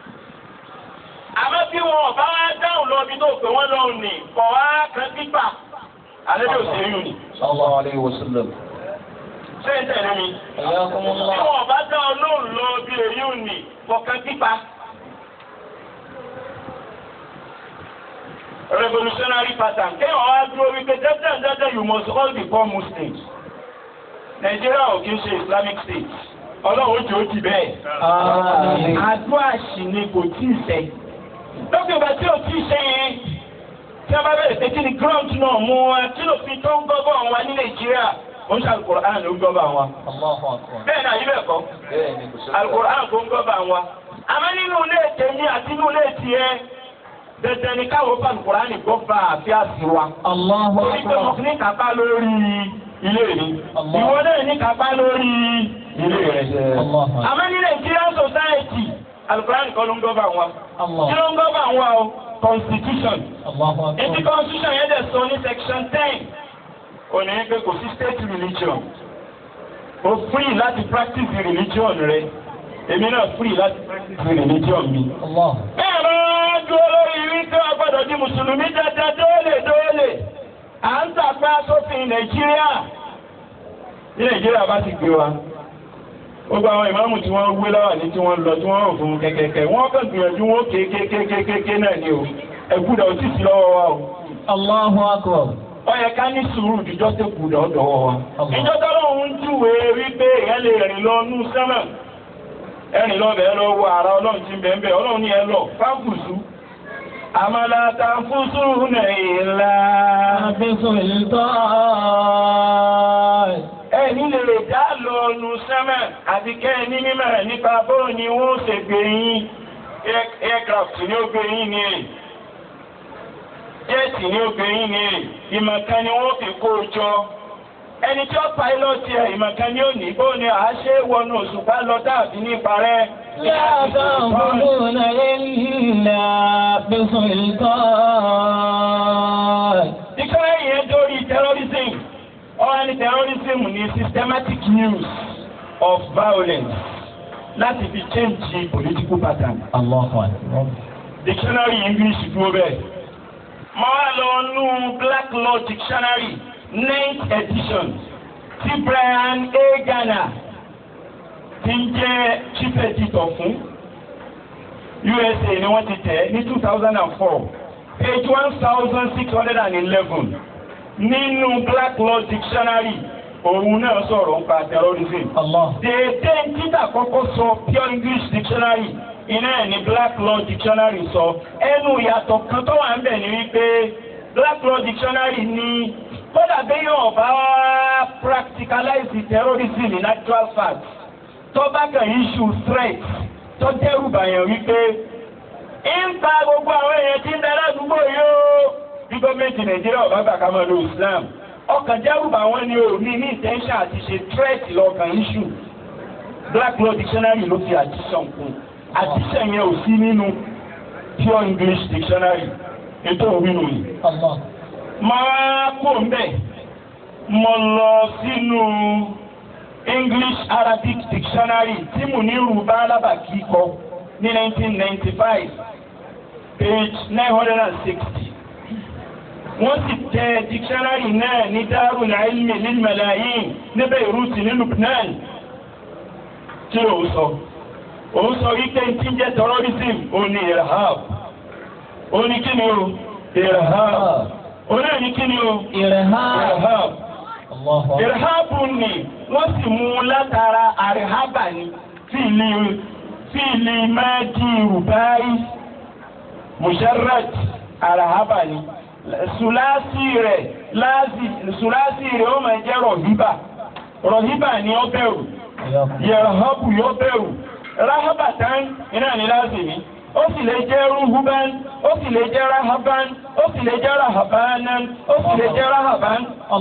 àmọ́ bí wọn ọba wá dáhùn lọ bí tó pè wọ́n lọ́hùn ní kọ̀ wá kan pípa ànábì ò sí yùn ni. sallallahu alayhi wa sallam. ṣé ń tẹ̀lé mi. bí Ayakumullah. wọn ọba dá ọlọ́run lọ bí èyí ò ní kọ̀ kan pípa. revolutionary pattern kéèyàn wá dúró wípé dandan dandan you must all become muslims nàìjíríà ò kí ń ṣe islamic state ọlọ́run ó jẹ́ ó di bẹ́ẹ̀. Àmín. àdúrà sì ni kò tí ì ṣẹ. lókè ìgbà tí ò tí ì ṣe yẹn tí a bá bẹ̀rẹ̀ pé kí ni ground náà mú wa kí ló fi tó ń gbọ́bọ̀ wa ní nàìjíríà ó ń ṣe alukur'an ló ń gbọ́bọ̀ wa. Allahu akbar. bẹ́ẹ̀ ni àyè bẹ́ẹ̀ kọ́ bẹ́ẹ̀ ni kò sọ́kọ̀. alukur'an tó ń gbọ́bọ̀ wa. àmọ́ nínú ilé tèmi àti nínú ilé tiẹ̀ dandan ni káwọn fa alukur'an gbọ́ bá àfíà sí wa. Allahu torí pé mo akbar. ní kápá lórí ilé mi Allah. ìwọ náà ní kápá lórí ilé rẹ. Allahu akbar. àmọ́ ní Nigerian society alukur'an kọ́ ló ń gbọ́bọ̀ wa. Allah. kí ló ń gbọ́bọ̀ wa o constitution. Allahu Ètí akbar. constitution yẹn dẹ̀ sọ ní section ten. Ó ní pé kò sí state religion. O free láti practice the religion rẹ. Èmi náà free láti practice the religion mi. Allah. Bẹ́ẹ̀ bá dúró lórí wípé a gbọ́dọ̀ di Mùsùlùmí dáadáa dóòlè dóòlè. À ń tàpá sófin Nàìjíríà. Ní Nàìjíríà bá ti gbé wa. Gbogbo àwọn ìmáàmù tí wọ́n wé láwà ní tí wọ́n lọ tí wọ́n rò fún kẹ̀kẹ́kẹ́. Wọ́n kàn gbìyànjú wọn kékékékékéké náà ni o. Ẹ̀gbúdà ò sì sí lọ́wọ́ wa o Allahu akbar. ó yẹ ká ní sùúrù jíjọ́ tó kù lọ́dọ̀ wa. Allah. ìjọ tọ́lọ́hún ń júwe wípé èèyàn lè rìn lọ nú sẹ́mà ẹ̀rìn lọ bẹ̀ẹ́ lọ wo ara ọlọ́run ti bẹ̀ẹ́ bẹ̀ẹ́ ọlọ́run ní ẹ lọ fáfùsù. àmàlà tàǹfùsù nàìlá. Bisultan. ẹni lè dá lọ nú sẹ́mà àti kẹ́ ẹ ní mímọ̀ nípa bóun ni wọ́n ṣe gbé yín Air- aircraft ni ó gbé yín ni èyí jẹ́ẹ̀tì ní obìnrin ni ìmọ̀kan ni wọ́n fi kó o jọ. ẹni tí ó pàílọ́ọ̀tì ẹ̀ ìmọ̀kan ni ó ní bó ni àá ṣe é wọnú òṣùpá lọ dàbí ní parẹ́. لا تعبدون إلا بسلطان Ìkọ́lẹ̀ yẹn dórí terrorism. Ọ̀rọ̀ ni terrorism ni systematic use of violence láti fi change the political pattern. الله أكبر Dictionary English dúró bẹ́ẹ̀. Mo wá lọ nú Black Law Dictionary ninth edition tí Brian A. Garner ti ń jẹ́ chief editor fún USA ni wọ́n ti tẹ̀ ní two thousand and four page one thousand six hundred and eleven nínú Black Law Dictionary òun náà sọ̀rọ̀ nípa terrorism. الله Dèédé títà kọ́kọ́ sọ pure English dictionary iná ẹ̀ ní Black Law dictionary sọ ẹnu ìyàtọ̀ kan tó wà ń bẹ̀ ni wípé Black Law dictionary ní kódà béèyàn ọ̀bá practicalize the terrorism in actual fact tó bá kàn issue threat tó dẹ́rù bàyàn wípé ń pa gbogbo àwọn èèyàn tí ń darí àdúgbò yóò bí gọ́ọ̀mẹ̀ntì Nàìjíríà ọ̀bá gbà ká máa lo Islam ọkàn dẹ́rù bà wọ́n ní o ní ní intention àti ṣe threat lọ́kàn issue Black Law Dictionary ló fi addition kún addition yẹn ò sí nínú pure English Dictionary ètò òwúrò yìí الله máa kó mbẹ mo lọ sínú English Arabic Dictionary tí mo ní rúbá alábàkí kọ ní 1995 page 960 wọ́n sì tẹ dictionary náà ní Darul Ilmi lil Malayin ní Beirut ní Lubnan kí ló sọ òun sọ wípé tí ń jẹ́ terrorism òun ni irhab òun ni kí ni o irhab òun náà ní kí ni o إرهاب irhab ìrìhábù ni wọ́n sì mú un látara àríhábà ni tí ilé tí ilé máa di rùbáì musharrat àríhábà ni sùlásì rẹ̀ láàzì sùlásì rẹ̀ ó máa jẹ́ rọ̀híbà rọ̀híbà ni ó bẹ̀rù yẹ̀rọ̀hábù yóò bẹ̀rù ráhábàtán iná ni láàzì ni ó sì lè jẹ́ rúhúbán ó sì lè jẹ́ ráhábán ó sì lè jẹ́ ráhábánán ó sì lè jẹ́ ráhábán.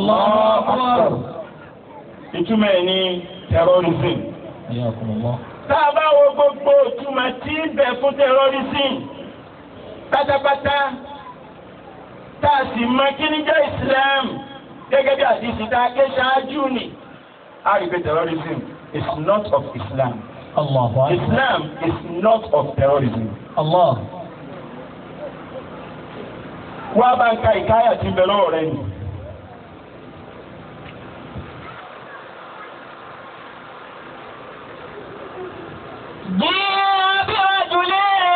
ìtumọ̀ ẹ̀ ní terrorism. tá a bá wo gbogbo ìtumọ̀ tí ń bẹ fún terrorism pátápátá tá a sì mọ kí ni jẹ́ Islam gẹ́gẹ́ bí àdìsí tá a ké ṣáájú ni. a rí pé terrorism is not of Islam. Islam is not of terrorism. Allah. Wá bá ń ka ìkáyà tí ń bẹ lọ́wọ́ rẹ nì. جاء برجل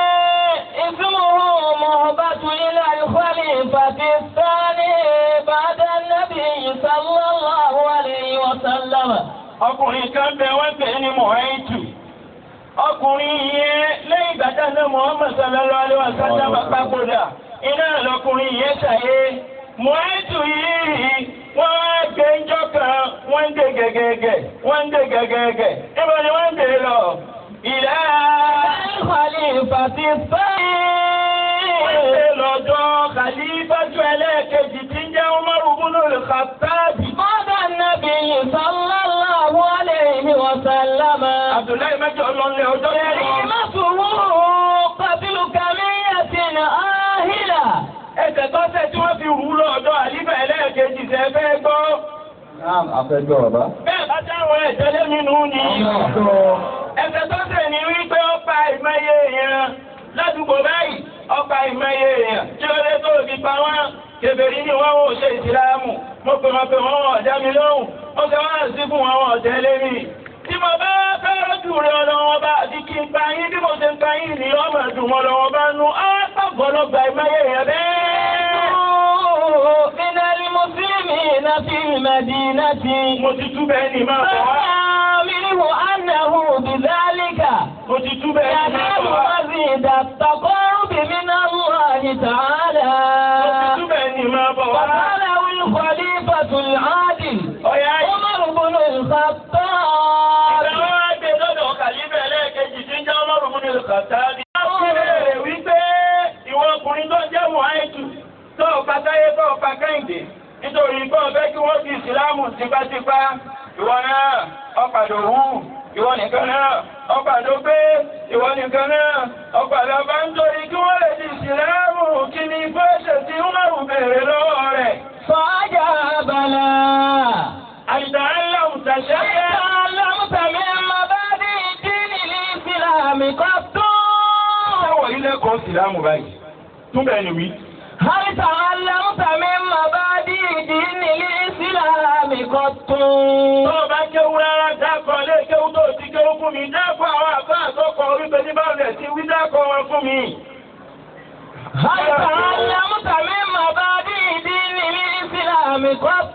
اسمه مهبة إلى الخليفة الثاني بعد النبي صلى الله عليه وسلم Ọkùnrin kan bẹ wọ́n pè ní Mọ̀háìtù. Ọkùnrin yẹn lẹ́yìn ìgbàdá náà Muhammad sallallahu alaihi wa sallam papòdà. Iná lọkùnrin yẹn ṣàyé. Mọ̀háìtù yìí wọ́n á gbé ńjọ́ kan wọ́n ń dé gẹ́gẹ́gẹ́ wọ́n ń dé gẹ́gẹ́gẹ́. Níbo ni wọ́n ń dé lọ? Ìlà الخليفة الثاني wọ́n ṣe lọ́dọ̀ kàlífàjú ẹlẹ́ẹ̀kejì tí ń jẹ́ Umar ibn al-Khattab. بعد النبي صلى الله عليه وسلم Abdullahi mẹ́jọ lọ́lẹ̀ ọjọ́ yẹn. كلمته قتل كمية آهلة Ẹsẹ̀ tó ṣẹ̀ tí wọ́n fi rú lọ́dọ̀ àlífà ẹlẹ́ẹ̀kejì ṣe fẹ́ gbọ́. Naam, afẹ́jọ́ bàbá. Bẹ́ẹ̀ bá dáwọn ẹ̀jẹ̀lé nínú ni. Ẹsẹ̀ tó ṣẹ̀ ní wípé ó pa ìmọye èèyàn ládùúgbò báyìí. Ó pa ìmọye èèyàn. Kí ló dé tó fi pa wọ́n? Kèbèrí ni wọ́n ò ṣe ìsìlámù. Mo pè wọ́n pé wọ́n wọ̀ ọ̀dá mi lóhùn. Ó ṣe wọ́n sí fún wọn wọ̀ tẹ́lẹ̀ mi. Tí mo bá fẹ́ràn jù rẹ̀ ọlọ́wọ́ bá àti kí n pa yín bí mo ṣe ń pa yín ni ọmọ ẹ̀dùn wọn lọ́wọ́ bá nu. Á pàgọ́lọ́gba ìmọye èèyàn bẹ́ẹ̀. من المسلمين في المدينة Mo ti tú bẹ́ẹ̀ ni máa bọ̀ wá. فما منه أنه بذلك Mo ti tú bẹ́ẹ̀ ni máa ينال bọ̀ wá. مزيد التقرب من الله Mo ti تعالى tú bẹ́ẹ̀ ni máa bọ̀ wá. وقاله الخليفة العادل Ọ̀yá yìí. عمر بن الخطاب Ìgbà wọn gbé lọ́dọ̀ kàlífẹ̀ lẹ́ẹ̀kejì tí ń jẹ́ ọlọ́run fún mi kàtàbí. Wọ́n fi léèrè wípé ìwọ ọkùnrin tó jẹ́ Mùháìtù tó ọ̀pá táyé tó ọ̀pá kẹ́hìndé nítorí pé ọ̀fẹ́ kí wọ́n fi ìsìlámù tipátipá. Ìwọ náà ọ̀pàdé òwú. Ìwọ nìkan náà ọ̀pàdé pé ìwọ nìkan náà ọ̀pàdé ọba ń torí kí wọ́n lè di ìsìlámù kí ni fẹ́ṣẹ̀ tí Umaru béèrè lọ́wọ́ rẹ̀. فأجاب لا Àìsàn aláwù tàṣẹ́ تعلمت من مبادئ دين الإسلام قط Ṣáwọ̀ ilé kan ìsìlámù báyìí. Túbẹ̀ ni wí. هل تعلمت من مبادئ دين الإسلام قط Tó o bá kéwú rárá dákọ̀ lé kéwú tó ti kéwú fún mi, dákọ̀ àwọn àbá àtọ́kọ̀ orípe ní báwọ̀lẹ̀ sí wí dákọ̀ wọn fún mi. هل تعلمت من مبادئ دين الإسلام قط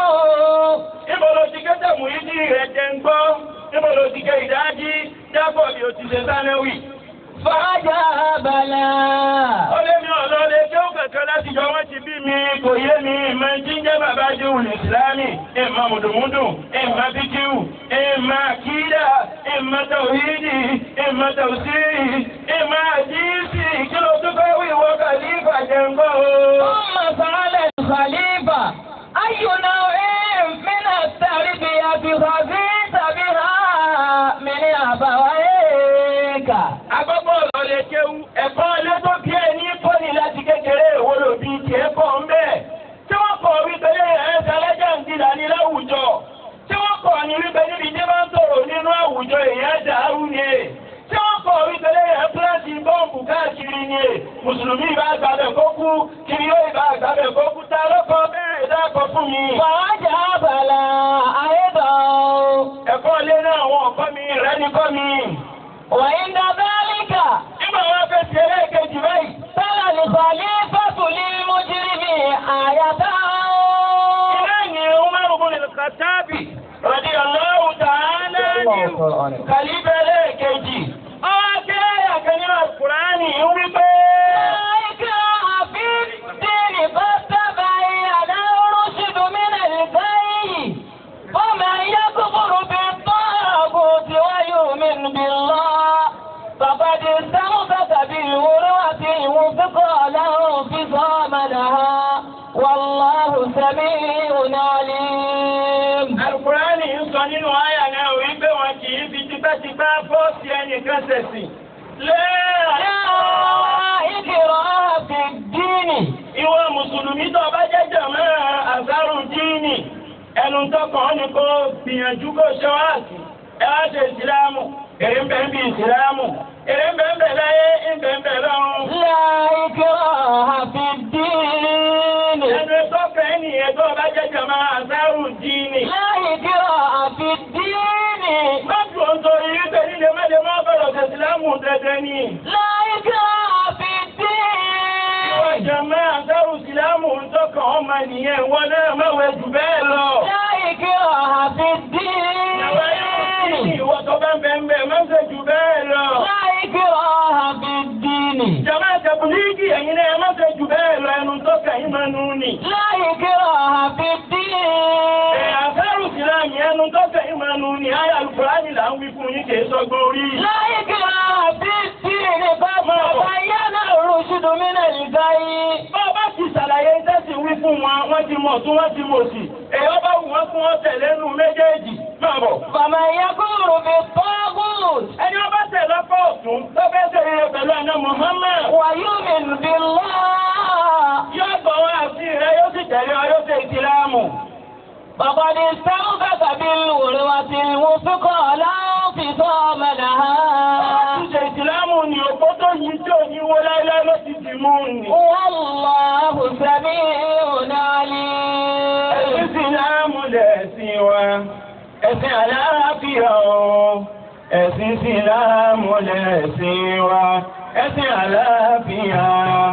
Níbo ló ti ké tẹ̀mù yìí ní rẹ̀ jẹ́ ń gbọ́? Níbo ló ti ké ìdájí? Dákọ̀ bí o ti ṣe sánéwì. فأجاب لا Ó lé mi ọ̀lọ́ lé kéwú kẹ̀kẹ́ láti jọ wọ́n ti bí mi kò yé mi ìmọ̀ tí ń jẹ́ bàbá Júwùn Ìsìlámì, ìmọ̀ mùdùmúdù, ìmọ̀ bíkíwù, ìmọ̀ àkídà, ìmọ̀ tàwídì, ìmọ̀ tàwùsírì, ìmọ̀ àdíìsì, kí ló tún fẹ́ wí ìwọ kàlífà jẹ́ ń gbọ́ o. ثم سأل الخليفة أي نوع من التربية خزيت بها من أبويك Àkọ́kọ́ ọ̀rọ̀ lè kéwú, ẹ̀kọ́ ilé tó bí ẹ ní kọ́ni láti kékeré èwo ló bí tiẹ̀ kọ́ ń bẹ́ẹ̀. Tí wọ́n kọ̀ wípé ẹ̀ ṣàlẹ́jà ń dìlà ní láwùjọ. Tí wọ́n kọ̀ ní wípé níbi tí wọ́n ń sọ̀rọ̀ nínú àwùjọ èèyàn dàrú ni è. Tí wọ́n kọ̀ wípé ẹ̀ pílẹ̀sì bọ́ǹbù káàkiri ni è. Mùsùlùmí ìbá àgbàbẹ̀ kó kú, kiri yóò ìbá àgbàbẹ̀ kó kú. Ta ló kọ bẹ́ẹ̀ dákọ̀ fún mi? فأجاب لا أيضا Ẹ̀kọ́ ilé náà wọn kọ́ mi, rẹ́ ni kọ́ mi. وعند ذلك Nígbà wọn fẹ́ ṣe ẹlẹ́ẹ̀kejì báyìí. تلا الخليفة للمجرم آية Ilé ìyẹn Umaru bin kàlíbẹ̀ lẹ́ẹ̀kejì ọwọ́ kí ẹ̀yà kan nínú Kùránì ń wí pé. فقد استمسك بالعروة الوثقى له انفصام لها والله سميع عليم Alukurani ń sọ nínú àyà náà wípé wọn kì í fi tipẹ́tipẹ́ fọ́ọ̀sì ẹnìkan ṣẹ̀sìn. Lẹ́ẹ̀ لا إكراه في الدين ìwọ mùsùlùmí tó bá jẹ́jẹ̀ mọ́ àṣàrù díìnì ẹnu tọkàn ni kò gbìyànjú kó ṣe wá sí ẹ wá ṣe ìsìlámù èrè ń bẹ ń bí ìsìlámù èrè ń bẹ ń bẹ láyé ń bẹ ń bẹ lọ́run. لا إكراه في الدين ẹnu tọkàn ènìyàn tó bá jẹ́jẹ̀ mọ́ àṣàrù díìnì. لا إكراه في الدين má dùn ó nítorí wípé nílé mẹ́lẹ̀ má bẹ̀rẹ̀ ṣe ìsìlámù dandan ni. لا إكراه في ìwọ الدين jẹ̀mọ́ àṣàrù ìsìlámù ń tọkàn ọmọ nìyẹn wọn náà má wẹ̀ jù bẹ́ẹ̀ lọ. لا إكراه في Ìwọ yóò sí الدين ìwọ tó bá ń bẹ̀ ń bẹ̀ má ṣe jù bẹ́ẹ̀ lọ. لا إكراه في الدين Jàmá tẹ̀bùlíìgì ẹ̀yin náà ẹ má ṣe jù bẹ́ẹ̀ lọ ẹnu tó kẹ̀yìn máa nù ní. لا إكراه في Ẹ̀ الدين àfẹ́rù sílámì ẹnu tó kẹ̀yìn máa nù ní. Ayé Alukùránì là ń wí fún yín kì í sọgbọ́n orí. لا إكراه في الدين قد تبين الرشد من الغي Bá a bá ti ṣàlàyé tẹ́sí wí fún wọn, wọ́n ti mọ̀ tún wọ́n ti mọ̀ sí. Èyí bá wù wọ́n fún wọn tẹ̀lé nu méjèèjì. Máa bọ̀. فمن يكفر بالطاغوت Ẹni ọba tẹ̀ lọ́pọ̀ ọ̀tún tó fẹ́ ṣe rere pẹ̀lú àná Muhammad. ويؤمن بالله Yóò gbọ́ wá sí rẹ̀ yóò sì tẹ̀lé ọ yóò ṣe ìsìlámù. فقد استمسك بالعروة الوثقى لا انفصام لها Ṣíṣe ìsìlámù ni òpó tó yí tí ò ní wó láíláí ló ti dì mú ni. والله سميع Ẹ̀sìn عليم ìsìlámù lẹ̀sìn wa, ẹ̀sìn àlàáfíà o. Ẹ̀sìn ìsìlámù lẹ̀sìn wa, ẹ̀sìn àlàáfíà.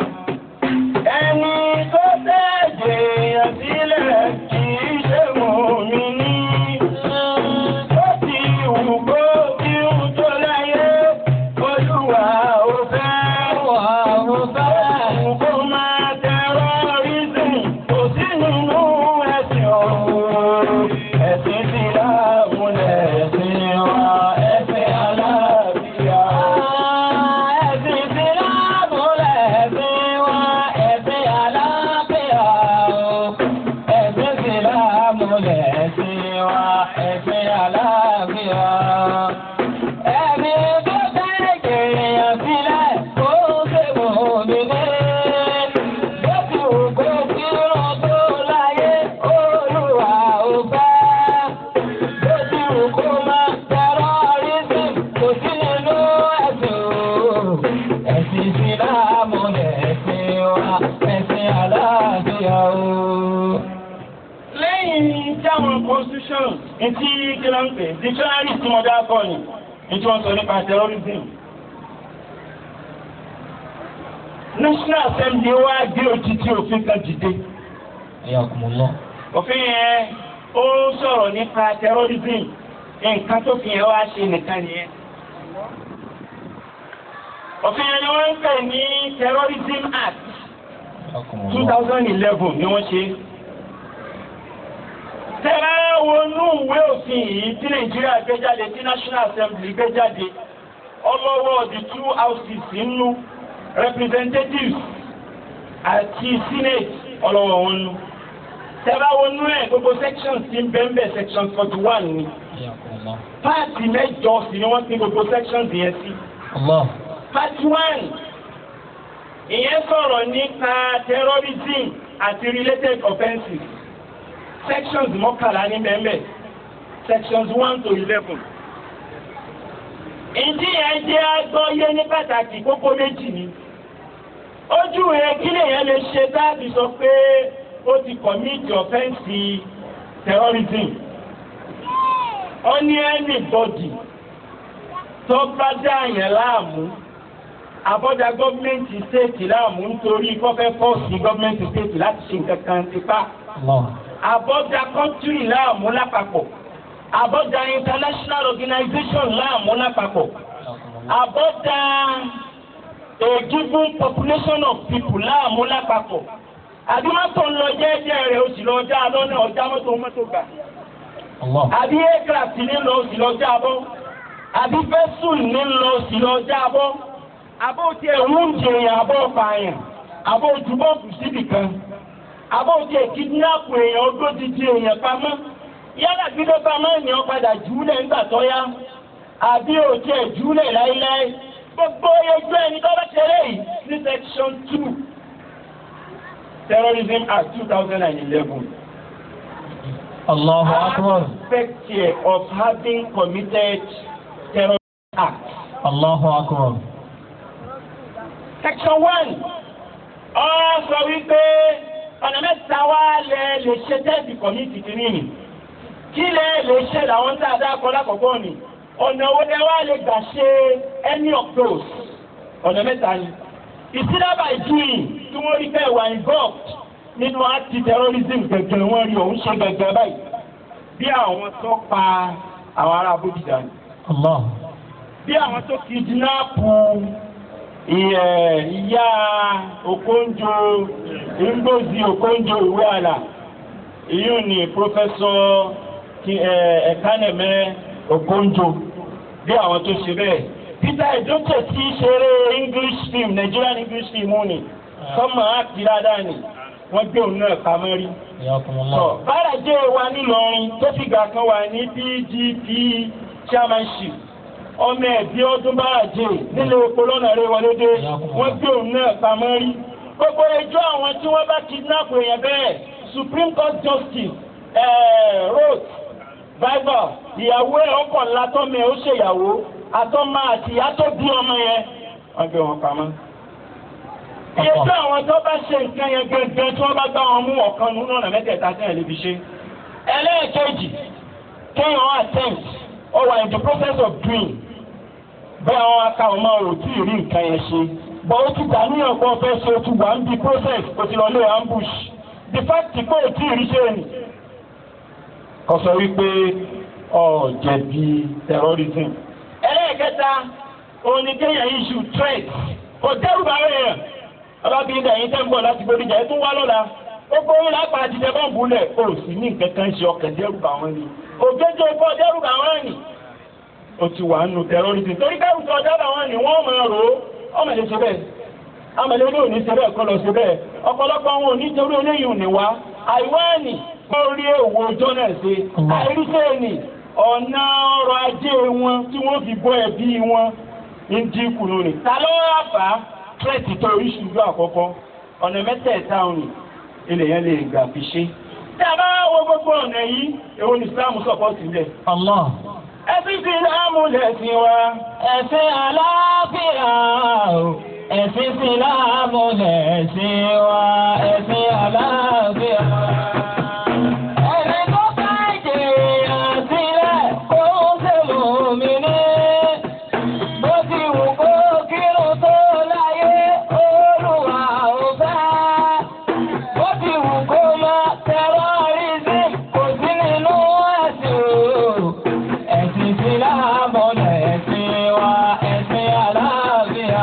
Ẹni tó tẹ̀jẹ̀ sílẹ̀ kì í ṣe mùmínì. Ó ti wù kó bí ń tó láyé, Olúwa ò fẹ́. Kó máa tẹ̀rọ̀rìsìn, kò sí nínú ẹ̀sìn ọ̀hún. Ẹ̀sìn Ìsìlámù lẹ̀sìn wa, ẹ̀sìn àlàáfíà. ẹ̀sìn ìsìlámù lẹ̀sìn wa ẹ̀sìn àlàáfíà o. ẹ̀sìn ìsìlámù lẹ̀sìn wa ẹ̀sìn àlàáfíà. ẹ̀mí tó tẹ̀lé èèyàn sílẹ̀ kó ṣe mọ̀ mí ní. bó ti wù kó kírun tó láyé Olúwa ò fẹ́ bó ti wù kó máa tẹ̀rọ̀rìsìm kò sí nínú ẹ̀sìn o. ẹ̀sìn ìsìlámù lẹ̀sìn wa ẹ̀sìn àlàáfíà o. lẹ́yìn táwọn constitution etí kílọ̀ ń pè dictionary tí wọ́n dá kọ́ ni etí wọ́n sọ nípa terrorism. national assembly wá gbé òjijì òfin kan dìde. Ayakumullah. òfin yẹn ó sọ̀rọ̀ nípa terrorism nǹkan tó fi yẹn wá ṣe nìkan nìyẹn. òfin yẹn ni wọ́n ń pè ní terrorism act two thousand eleven ni wọ́n ṣe. Tẹ́lá wọnú ìwé òfin yìí tí Nàìjíríà gbé jáde tí National Assembly gbé jáde ọlọ́wọ́ the two houses nínú representatives àti senate ọlọ́wọ́ wọn nú. Tẹ́lá wọnú ẹ̀ gbogbo sections ti ń bẹ́ẹ̀ section forty one ni. Ayakumullah. Páàtì mẹ́jọ sì ni wọ́n pín gbogbo sections yẹn sí. Allah. Part one ìyẹn sọ̀rọ̀ nípa terrorism àti related offences sections mọ́kànlá ní bẹ́ẹ̀ sections one to eleven. Ìdí yẹn jẹ́ agbọ́yé ní pàtàkì kókó méjì ni. Ojú rẹ̀ kí lèyẹn lè ṣe dáàbì sọ pé ó ti commit offence terrorism. Ó ní anybody tó bá dá yẹn láàmú àbọ̀dá gọ́ọ̀mẹ̀ntì stéètì láàmú nítorí kọ́fẹ́ fọ́ọ̀sì gọ́ọ̀mẹ̀ntì stéètì láti ṣe nǹkan kan tipa Allah. àbọ̀dá kọ́ńtírì láàmú lápapọ̀ àbọ̀dá international organization láàmú lápapọ̀ àbọ̀dá a given population of people láàmú lápapọ̀ àbí mọ́tò ń lọ jẹ́jẹ́ rẹ̀ ó sì lọ já lọ́nà ọjà mọ́tò mọ́tò gbà àbí aircraft ní lọ ó sì lọ já bọ́ àbí vessel ní lọ ó sì lọ já bọ́ àbó tiẹ̀ ń jẹ̀yàn àbọ̀ pààyàn àbó ojúbọ̀kù síbì kan àbó tiẹ̀ kidnap èèyàn ogójijì èèyàn pamọ́ yálà gbígbé pamọ́ ènìyàn padà jùúlẹ̀ nígbà tó yá àbí òtí ẹ̀ jùúlẹ̀ láíláí gbogbo ojú ẹni tó bá ṣeré yìí ní section two terrorism act two thousand and eleven. Allahu Akbar. Aspect here of having committed terrorist act. Allahu Akbar. Section one ọ sọ wípé ọ̀nà mẹ́ta wá lẹ lè ṣe tẹ́sí kọ̀mítì kìíní ni kí lẹ lè ṣe làwọn tá a dá kọ lákọ̀ọ́kọ́ ni ọ̀nà wo lẹ wá lè gbà ṣe any of those ọ̀nà mẹ́ta ni ìsílábà ìjúyìn tí wọ́n rí bẹ́ẹ̀ wà involved nínú anti terrorism gẹ̀gẹ̀ wọ́n rí òun ṣe gẹ̀gẹ̀ báyìí bí àwọn tó pa àwọn ará Bódìjà ni Allah. bí àwọn tó kidinapu ìyá Okonjo Ngozi Okonjo Iweala ìyún ni pọfẹsọ Ẹ̀kánẹ̀mẹ́ Okonjo bí àwọn tó ṣe bẹ́ẹ̀ Peter Edoche tí ṣeré English film Nigerian English film ni sọmọ áàkì dáadáa ni wọ́n gbé òun náà pamọ́ rí. Yakumullah. Báràjẹ́ wa nílọrin tó fìgbà kan wà ní PDP chairmanship ọmọ ẹ̀bí ọdún báràjẹ́ nílé epo lọ́nà rẹ̀ wọlé dé wọ́n gbé òun náà pamọ́ rí. Gbogbo ẹjọ́ àwọn tí wọ́n bá kidnap èèyàn bẹ́ẹ̀ Supreme Court Justice eh, Roth Bible ìyàwó ẹ̀ ọkọ̀ ńlá tọ́mọ ẹ̀ ó ṣèyàwó àtọ́mọ àti ìyá tó bí ọmọ yẹn wọ́n gbé wọn pamọ́ iye tí àwọn tó bá ṣe nǹkan yẹn gẹ́gẹ́ tí wọ́n bá gbá wọn mú ọ̀kan nínú ọ̀nà mẹ́tẹ̀ẹ̀ta tí ẹ̀ lè fi ṣe. ẹlẹ́ẹ̀kejì kéèyàn attempt or wà in the process of doing bí àwọn aka ọmọ ò tí ì rí nǹkan yẹn ṣe bọ́ ó ti dà níyàn pé ọ̀fẹ́ ṣe otu wà ń bi process kò ti lọ lé ambush the fact pé ò tí ì rí ṣe ni. kò sọ wípé ọ̀ jẹ̀bi terrorism. ẹlẹ́ẹ̀kẹta òun ni kéèyàn issue threat kò dẹ́rù bá rẹ̀ yẹn alábìrin dàyín tẹ́ ń bọ̀ láti gbódìjà ẹ tún wá lọ́la gbogbo yín lápá àtijọ́ bọ́ǹbù lẹ̀ o sì ní nǹkan kan ṣe ọkàn dẹ́rù bá wọn ni òjòjò ikọ́ dẹ́rù bá wọn ni o ti wà nù terrorism torí dẹ́rù tó dẹ́rù bá wọn ni wọ́n máa rò ó ọmọ ilé ṣe bẹ́ẹ̀ amẹ̀lẹ́ ilé òní ṣe bẹ́ẹ̀ kọ́ lọ ṣe bẹ́ẹ̀ ọ̀pọ̀lọpọ̀ wọn ò ní torí eléyìí ò ní wá àìwá ni wọ́n rí èwo ọjọ́ náà ṣe àìríṣẹ́ ni ọ̀nà ọrọ̀ ajé wọn tí wọ́n fi bọ́ ẹbí wọn ń dínkù lónìí ta ló wá fà á tírẹ̀tì tó oríṣiríṣi àkọ́kọ́ ọ̀nà mẹ́tẹ̀ẹ̀ta òní ilẹ̀ yẹn lè gbà fi ṣe. tí a bá wo gbogbo ọ̀nà yìí èwo ni Islam sọ̀pọ̀ sílẹ̀. Allah. ẹ̀sìn Ìsìlámù lẹ̀sìn wa. Ẹ̀sìn àlàáfíà o. Ẹ̀sìn Ìsìlámù lẹ̀sìn wa. Ẹ̀sìn àlàáfíà. Ẹni tó bá jèrè sílẹ̀ kó ṣe mùmínì. Bó ti wù kó kírun tó láyé, Olúwa ò fẹ́. Bó ti wù kó mọ terrorism kò sí nínú ẹ̀sìn o. Ẹ̀sìn Ìsìlámù lẹ̀sìn wa, ẹ̀sìn àlàáfíà.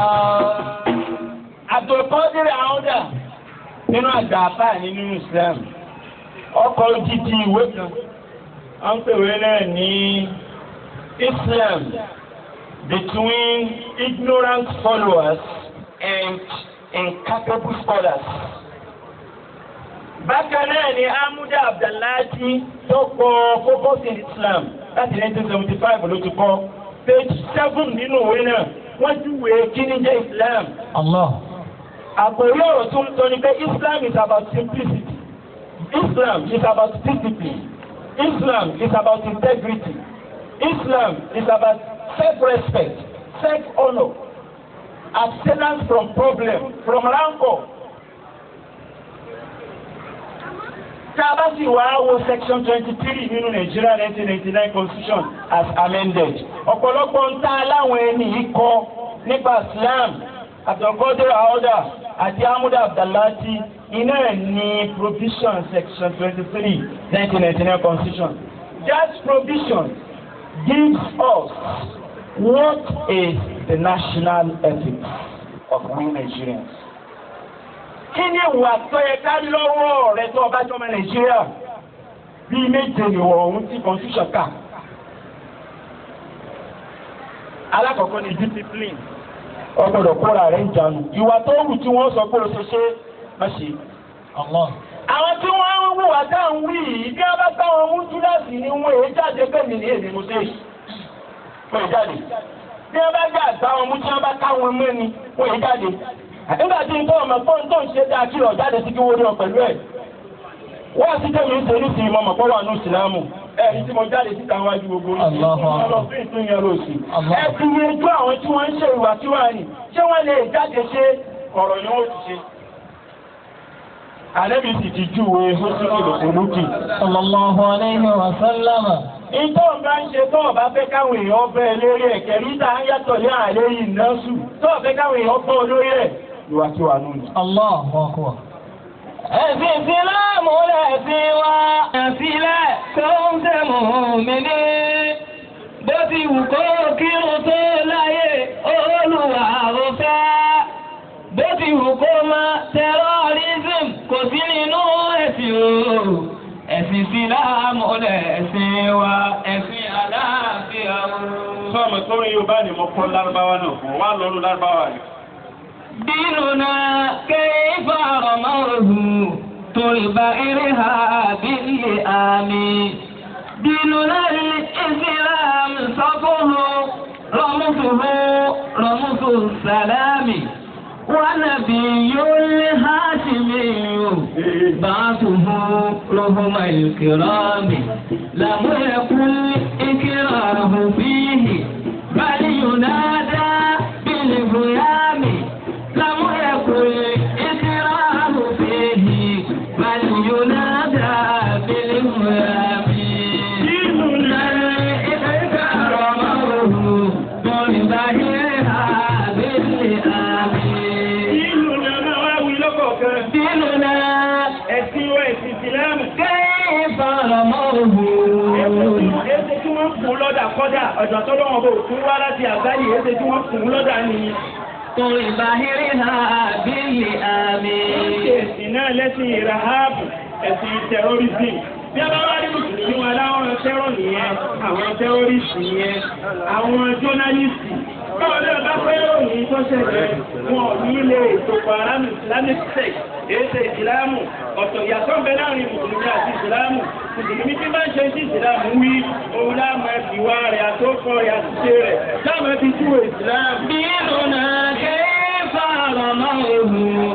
Abdulkadir Auda nínú àgbà àfáà nínú Islam ọkọ̀ òjijì ìwé kan wọ́n ń pèwé náà ní Islam between ignorant followers and incapable scholars. Bákan náà ni Amuda Abdullahi tó kọ Focus in Islam láti 1975 ló ti kọ page seven nínú ìwé náà wọ́n júwèé kí ni jẹ́ Islam. Allah. Àpòrí ọ̀rọ̀ tó ń sọ ni pé Islam is about simplicity. Islam is about discipline. Islam is about integrity. Islam is about self-respect, self-honor, abstinence from problem, from rancor. Tí a bá sì wá wo section twenty-three nínú Nigeria nineteen ninety-nine constitution as amended. Ọ̀pọ̀lọpọ̀ ń tá aláwọn ẹni yìí kọ nípa Islam àtọ̀kọ́dé àọ́dà àti Amuda Abdullahi iná ẹ̀ ní provision section twenty-three nineteen ninety-nine constitution. that provision gives us what is the national ethics of we Nigerians. kí ni ìwà tó yẹ ká lọ́wọ́ rẹ tó ọba jọmọ Nàìjíríà bíi méje nìwọ̀ ọ̀hún tí constitution kà. alákọ̀ọ́kọ́ ni discipline ọgbọ́dọ̀ kóra rẹ̀ ń jánu ìwà tó wù tí wọ́n sọ pé o ṣe ṣe má ṣe. àwọn tí wọ́n ń wùwà dáhùn wí yìí bí wọ́n bá táwọn mú túláàsì ni wọ́n èé jáde pẹ̀lú ní èdè mo ṣe wọ́n èé jáde bí wọ́n bá gbà táwọn mú tí wọ́n bá káwọn mú ẹni wọ́n èé jáde. nígbà tí nǹkan ọmọ pọ́n tó ń ṣe dáa kí lọ jáde sí kí wọ́n rí ọ pẹ̀lú ẹ̀. wọ́n ti tẹ̀lé ń ṣe ní ìsìn mọ́mọ́ pọ́wọ́ àánú ìsìlámù ẹ̀rí tí mo jáde síta wájú gbogbo ọlọ́fin yẹn ló sì. ẹ ti ní ojú àwọn tí wọ́n ń ṣe ìwà tí wọ́n ní ṣé wọ́n lè jáde ṣe ọ̀rọ̀ ni wọ́n ti ṣe. Àlẹ́bí sì ti júwe Hósìkì lòkòlókì. Sallallahu alayhi wa sallama. Ìtọ́ bá ń ṣe tọ́ bá fẹ́ káwọn èèyàn bẹ́ lórí ẹ̀ kẹ̀rí tá ń yàtọ̀ ní àlẹ́ yìí náà sù. Tọ́ fẹ́ káwọn èèyàn bọ́ lórí ẹ̀. Ìwà tí wà nù ní. Allahu akbar. Ẹ̀sìn Ìsìláàmù lẹ̀sìn wa. Ẹ̀sìnlẹ̀ tó ń tẹ̀mù mi ní. Bó ti wù kó kírun tó láyé, Olúwa ò fẹ́. Bó ti wù kó máa terrorism kò sí nínú ẹ̀sìn o. Ẹ̀sìn Ìsìláàmù lẹ̀sìn wa. Ẹ̀sìn àlàáfíà o. Sọ́ọ̀mù tó rí Yorùbá ni mo kọ́ lárúbáwá náà fún wa lọ́rùn lárúbáwá ni. ديننا كيف رموه طلب إرهاب اللئام ديننا الإسلام صفه رمزه رمز السلام ونبي الهاشمي بعثه رهم الكرام لم يكن إكراه فيه بل ينادى بالهيام لم يكن إكراه فيه بل ينادى بالهيام ديننا إكرامه بظاهرها باللئام Ìlú ni a máa wá wí lọ́kọ̀ọ̀kan. ديننا Ẹ̀sìn wa ẹ̀sìn ìsìlámù. كيف رموه Èsè tí wọ́n kún lọ́dà kọ́dà ọ̀dọ̀ tó lọ́wọ́ bò tún wá láti àgbáyé èsè tí wọ́n kún lọ́dà ni. بظاهرها باللئام Ẹ̀sìn náà lẹ́sìn ìràhábù, ẹ̀sìn tẹ̀rọ́rìsì. Bí a bá wá rí mùsùlùmí wọn láwọn tẹ́rọ̀ nìyẹn, àwọn tẹ́rọ́rìsì nìyẹn, àwọn jọ́nálìsì. Báwo ni ọba fẹ́ ròyìn tó ṣẹlẹ̀ wọn ò ní ilé ètò pàrámù Islamic sect, èsè ìsìlámù, ọ̀tọ̀ ìyàtọ̀ ń bẹ láàrin mùsùlùmí àti ìsìlámù. Mùsùlùmí tí bá ń ṣe sí ìsìlámù wí, òun láàmú ẹ̀fìwá rẹ̀ àtòkọ rẹ̀ àtúnṣe rẹ̀, láàmú ẹ̀fì júwe ìsìlámù. ديننا كيف رموه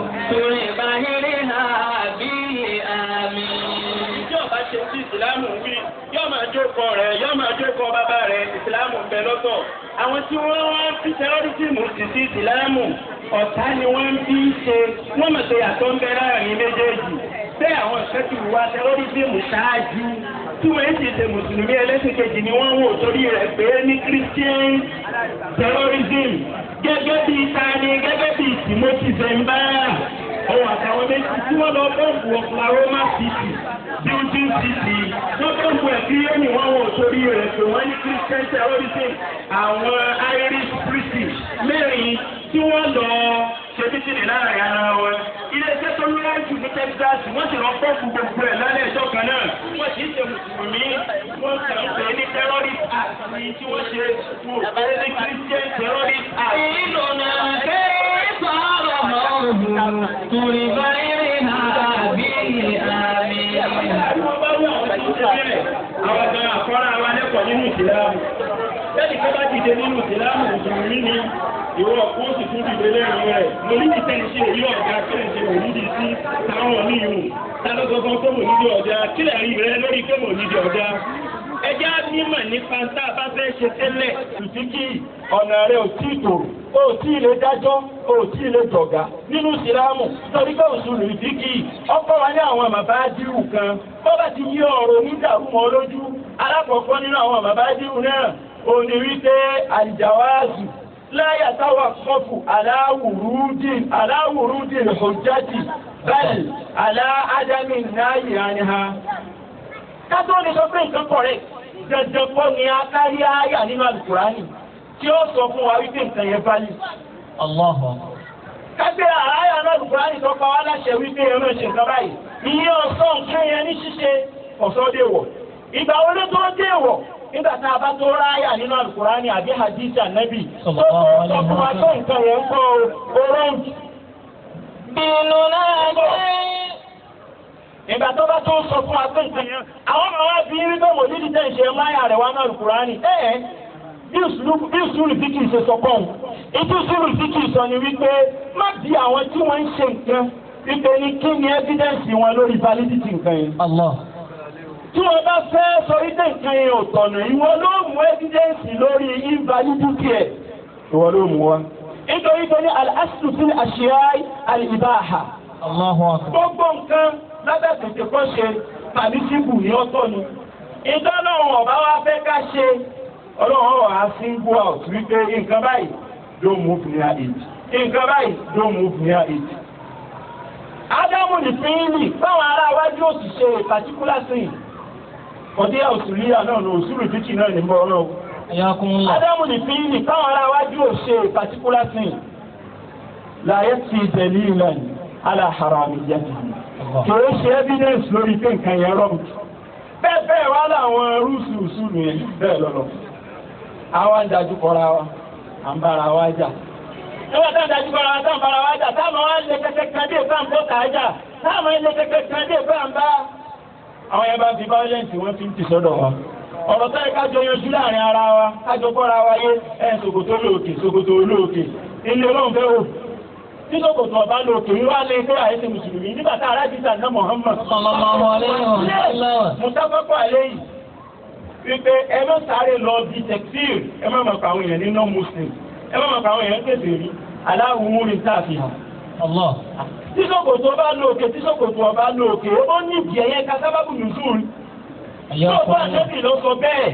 بظاهرها باللئام Yóò bá ṣe sí ìsìlámù wí, yóò máa jókòó rẹ̀, yóò máa jókòó bàbá rẹ̀, ìsìlámù ń bẹ lọ́tọ̀. Àwọn tí wọ́n wá fi tẹ́rọ́rìsìmù sì sí ìsìlámù, ọ̀tá ni wọ́n ń bí ṣe, wọ́n mọ̀ pé àtọ́ ń bẹ láàrin méjèèjì. Bẹ́ẹ̀ àwọn ìfẹ́ ti wá tẹ́rọ́rìsìmù ṣáájú. Tí wọ́n ti ṣe mùsùlùmí ẹlẹ́sìn kejì ni wọ́n wò torí rẹ̀ pé ní Christian terrorism gẹ́gẹ́ bí tani gẹ́gẹ́ bí Timothy Zembara òun àtàwọn méjì tí wọ́n lọ bọ́ǹbù Oklahoma City building city wọ́n bọ́ǹbù ẹ̀ kí yóò ní wọ́n wò torí rẹ̀ pé wọ́n ní Christian terrorism àwọn Irish British mẹ́rin tí wọ́n lọ ṣe títìrì láàrin ara wọn iléeṣẹ́ tó lọ́wọ́ jù ní Texas wọ́n sì lọ bọ́ǹbù gbogbo ẹ̀ lálẹ́ ẹjọ́ kan náà wọ́n sì ń ṣe mùsùlùmí wọ́n kàn ń pè ní terrorist act ní tí wọ́n ṣe wò pé ní Christian terrorist act. ديننا كيف رموه بظاهرها باللئام Àwọn bá wú àwọn tó ṣe bẹ́ẹ̀, àwọn gan àkọ́rá wa lẹ́kọ̀ọ́ nínú ìsìlámù. Bẹ́ẹ̀ni pé bá dìde nínú ìsìlámù mùsùlùmí ni ìwọ kó sì tún dìde lẹ́yìn rẹ̀. Mo ní ìtẹ́ ṣe èyí ọ̀gá kílẹ̀ ṣe mò nídìí sí táwọn oníyùn. Tálọ́gọ́gán tó mò nídìí ọ̀gá kílẹ̀ rí rẹ lórí pé mò nídìí ọ̀gá. Ẹjẹ́ á nímọ̀ nípa tá a bá fẹ́ ṣe tẹ́lẹ̀. Tùtùkì ọ̀nà rẹ̀ ò tí ì tò o tí ì lè dájọ́ o tí ì lè jọ̀gá nínú ìsìlámù torí pé òṣùlù ìdíkì ọkọ̀ wa ní àwọn bàbá dírù kan bọ́bá ti yí ọ̀rọ̀ onídàrú mọ́ lójú alákọ̀ọ́kọ́ nínú àwọn bàbá dírù náà ò ní rí pé àlìjàwáàzù láyà táwà kọfù aláwùrúdì aláwùrúdì hujjati bẹ́ẹ̀ aláádámì náà yìí ha ká tó lè sọ pé nǹkan correct dandan kọ́ ni akárí àyà nínú alukurani tí ó sọ fún wa wípé nǹkan yẹn bá lè. Allahu. kágbé àyà náà alukurani tó pa wá láṣẹ wípé ẹ máa ṣe nǹkan báyìí ìyẹn ọ̀sán nǹkan yẹn ní ṣíṣe ọ̀sán dé wọ̀ ìgbà wo ló tó dé wọ̀ nígbà tá a bá tó ráyà nínú alukurani àbí hadith anabi tó tó sọ fún wa tó nǹkan yẹn ń kọ́ orange. Bínú náà jẹ́. ìgbà tó bá tó sọ fún wa pé nǹkan yẹn àwọn ọmọ wa bí wípé mo ní dídá ìṣe máyà rẹ̀ wá náà Kùránì ẹ̀ ẹ́ bí ìṣúlù fíkì ṣe sọ pọ̀ ìtú ìṣúlù fíkì sọ ni wípé má bí àwọn tí wọ́n ń ṣe nǹkan wípé ní kí ni evidence wọn lórí validity nǹkan yẹn. Allah. tí wọ́n bá fẹ́ sọ wípé nǹkan yẹn ò tọ̀nà ìwọ ló mú evidence lórí invalidity ẹ̀ ìwọ ló mú wa. nítorí pé ní al-aslu fil ashiyai al-ibaha Allahu akbar. gbogbo nǹkan lábẹ́ tètè kọ́ ṣe tàbí síbù ní ọ̀tọ̀ ni. ìdánlọ́run ọ̀bá wa fẹ́ ká ṣe ọlọ́run wà á single out wípé nǹkan báyìí don't move near it nǹkan báyìí don't move near it. ádámù nìpínlẹ̀ báwọn ará iwájú òsì ṣe particular thing ọdí òsùlíyà náà ní òsùlù títì náà ní bọ́ ọlọ́run. Ayakumullah. ádámù nìpínlẹ̀ báwọn ará iwájú òsì particular thing láyé ti tẹ̀lé ìlànà aláhàràmìyàtì kìí ṣe evidence lórí pé nǹkan yẹn rọ̀ bẹ́ẹ̀ bẹ́ẹ̀ wá láwọn rúùsù ìṣúlù yẹn bẹ́ẹ̀ lọ́lọ́ àwa ń dájú kọra wa à ń bára wa jà nígbà tá à ń dájú kọra wa tá à ń bára wa jà táwọn wá lé kẹ́kẹ́ kan dé bá ń bọ́ kà á jà táwọn lé kẹ́kẹ́ kan dé bá ń bá àwọn yẹn bá fi violence wọ́n fi ń ti sọ́dọ̀ wa ọ̀rọ̀ tó yẹ kájọ yanjú láàrin ara wa kájọ kọ́ra wa yé ẹ̀ ṣòkòtò lóòkè ṣòkòtò olóòkè ilé ọlọ́run fẹ́ wò tí sọ́kòtò ọba lóòkè wíwá lé pé àìsè mùsùlùmí nígbà tá arábìsà náà Muhammad Sallallahu alayhi wa sallam. mùsàfẹ́fọ́ àléyìn wípé ẹ má sáré lọ bí tẹ̀síìr ẹ má mọ̀ pàwọn èèyàn ní non-muslim ẹ má mọ̀ pàwọn èèyàn tẹ̀sí rí aláwùmúrin tààfin. Allah. tí sọ́kòtò ọba lóòkè tí sọ́kòtò ọba lóòkè ó ní ìdí ẹ̀yẹ ká sábàbù nùsùn tó bá Ayakumullah. àjẹbì ló sọ bẹ́ẹ̀.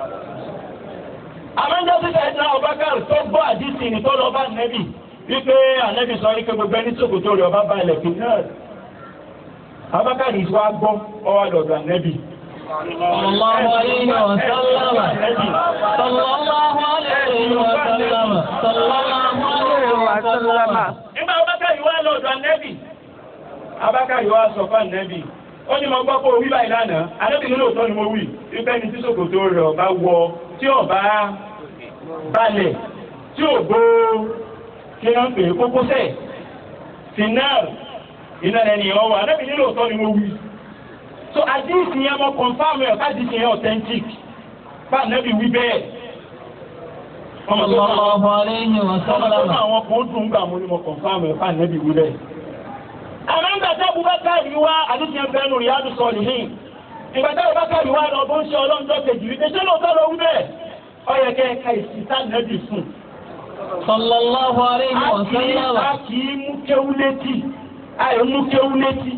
àmọ́jọ́ sísè ẹ̀dá Abubakar tó gbọ́ àdìsí ni tó lọ bá nẹ́bì wípé ànẹ́bì sọ wípé gbogbo ẹni sọ́kòtò rẹ̀ ọba balẹ̀ fi náà. Abubakar yìí wá gbọ́ ọwọ́ lọ́dọ̀ ànẹ́bì. Sallallahu alayhi wa sallam. Sallallahu alayhi wa sallam. Sallallahu alayhi wa sallam. Nígbà Abubakar yìí wá lọ́dọ̀ ànẹ́bì. Abubakar yìí wá sọ fún ànẹ́bì. Ó ní mo gbọ́ pé òwí báyìí lánàá. Ànẹ́bì nínú òótọ́ ni mo wí. Wípé ẹni tí sòkòtò rẹ̀ ọba wọ tí ọba balẹ̀ tí ò gbó kí wọ́n pè é kókósẹ̀. Final iná ẹni ọwọ́ ànẹ́bì nínú òótọ́ ni mo wí. So àdìsí yẹn mo confam ẹ̀ káàdìsí yẹn authentic. Bá ànẹ́bì wí bẹ́ẹ̀. Ọmọ tó máa Sallallahu alayhi wa Ọmọ tó sallam. náà àwọn kan dùn gbà mú ní mo kọ̀nfàmù ẹ̀fà nẹ́bí wúlẹ̀. Àmọ́ ń gbàtà Abubakar wá àdúgbò ẹgbẹ́ nù Riyadu Salihin. Ìgbàtà Abubakar wá lọ bó ń ṣe ọlọ́njọ́ kejì wípé ṣé lóòótọ́ lọ wí bẹ́ẹ̀? Ó yẹ kẹ́ ẹ̀ka ìsìta nẹ́bí fún. Sallallahu alayhi A wa kì í sallam. a kì í mú kéwú létí. Àyè mú kéwú létí.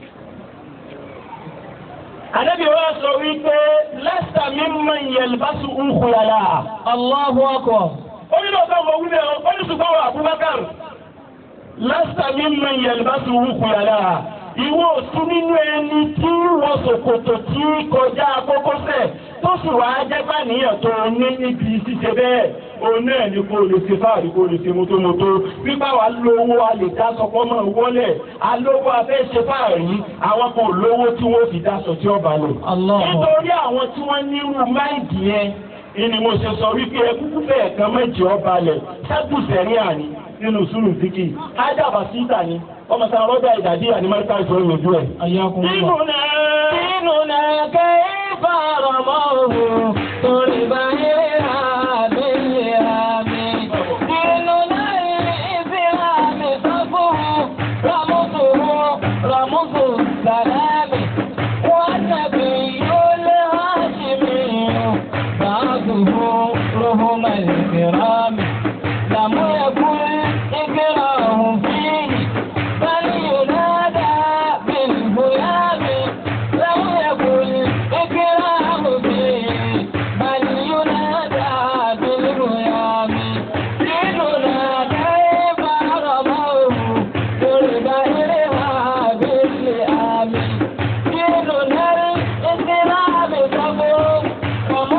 Àdébí wa sọ wípé lẹ́sà mi mọ ìyẹ̀lbásù ń kúyàlá. Allahu akbar. Ó ní lọ́sọ̀ mọ̀ wí bẹ́ẹ̀ ó ní ṣùgbọ́n wà Abubakar. lásìkò mi mọ ìyẹ̀lbásù wúkú yàrá ìwọ òsún nínú ẹni tí wọ́n ṣòkòtò tí kọjá kókósẹ̀ tó sì wá jẹ́gbà níyàn tó ní níbi ṣíṣe bẹ́ẹ̀ òun náà ni kò lè ṣe fáàrí kò lè ṣe mótómótó pípa wà lówó a lè dá sọpọ́ mọ́ wọlé alówó afẹ́ ṣe fáàrí àwọn kan lówó tí wọ́n fi dáṣọ tí ó bá lò. Allah. nítorí àwọn tí wọ́n nírú máìdì yẹn ìní mo ṣe sọ wípé ẹkúkú bẹ́ẹ̀ kan méjì ọba lẹ̀ ṣẹ́gùsẹ̀rí àní nínú sùúrù fíkì ájàbà síta ni ọmọ sáà rọ́jà ìdàdí àní mẹ́ríkà ìṣòro ìlú ẹ̀. Ayakumullah. Dínúnà ديننا كيف رموه طلب إليها باليام ديننا الإسلام صفه رمزه رمز السلام والنبي الهاشمي بعثه رهم الكرام لم يكن إكراه فيه بل ينادى بالهيام لم يكن إكراه فيه بل ينادى بالهيام ديننا كيف رموه ضرب إليها باللئام ديننا الإسلام صبر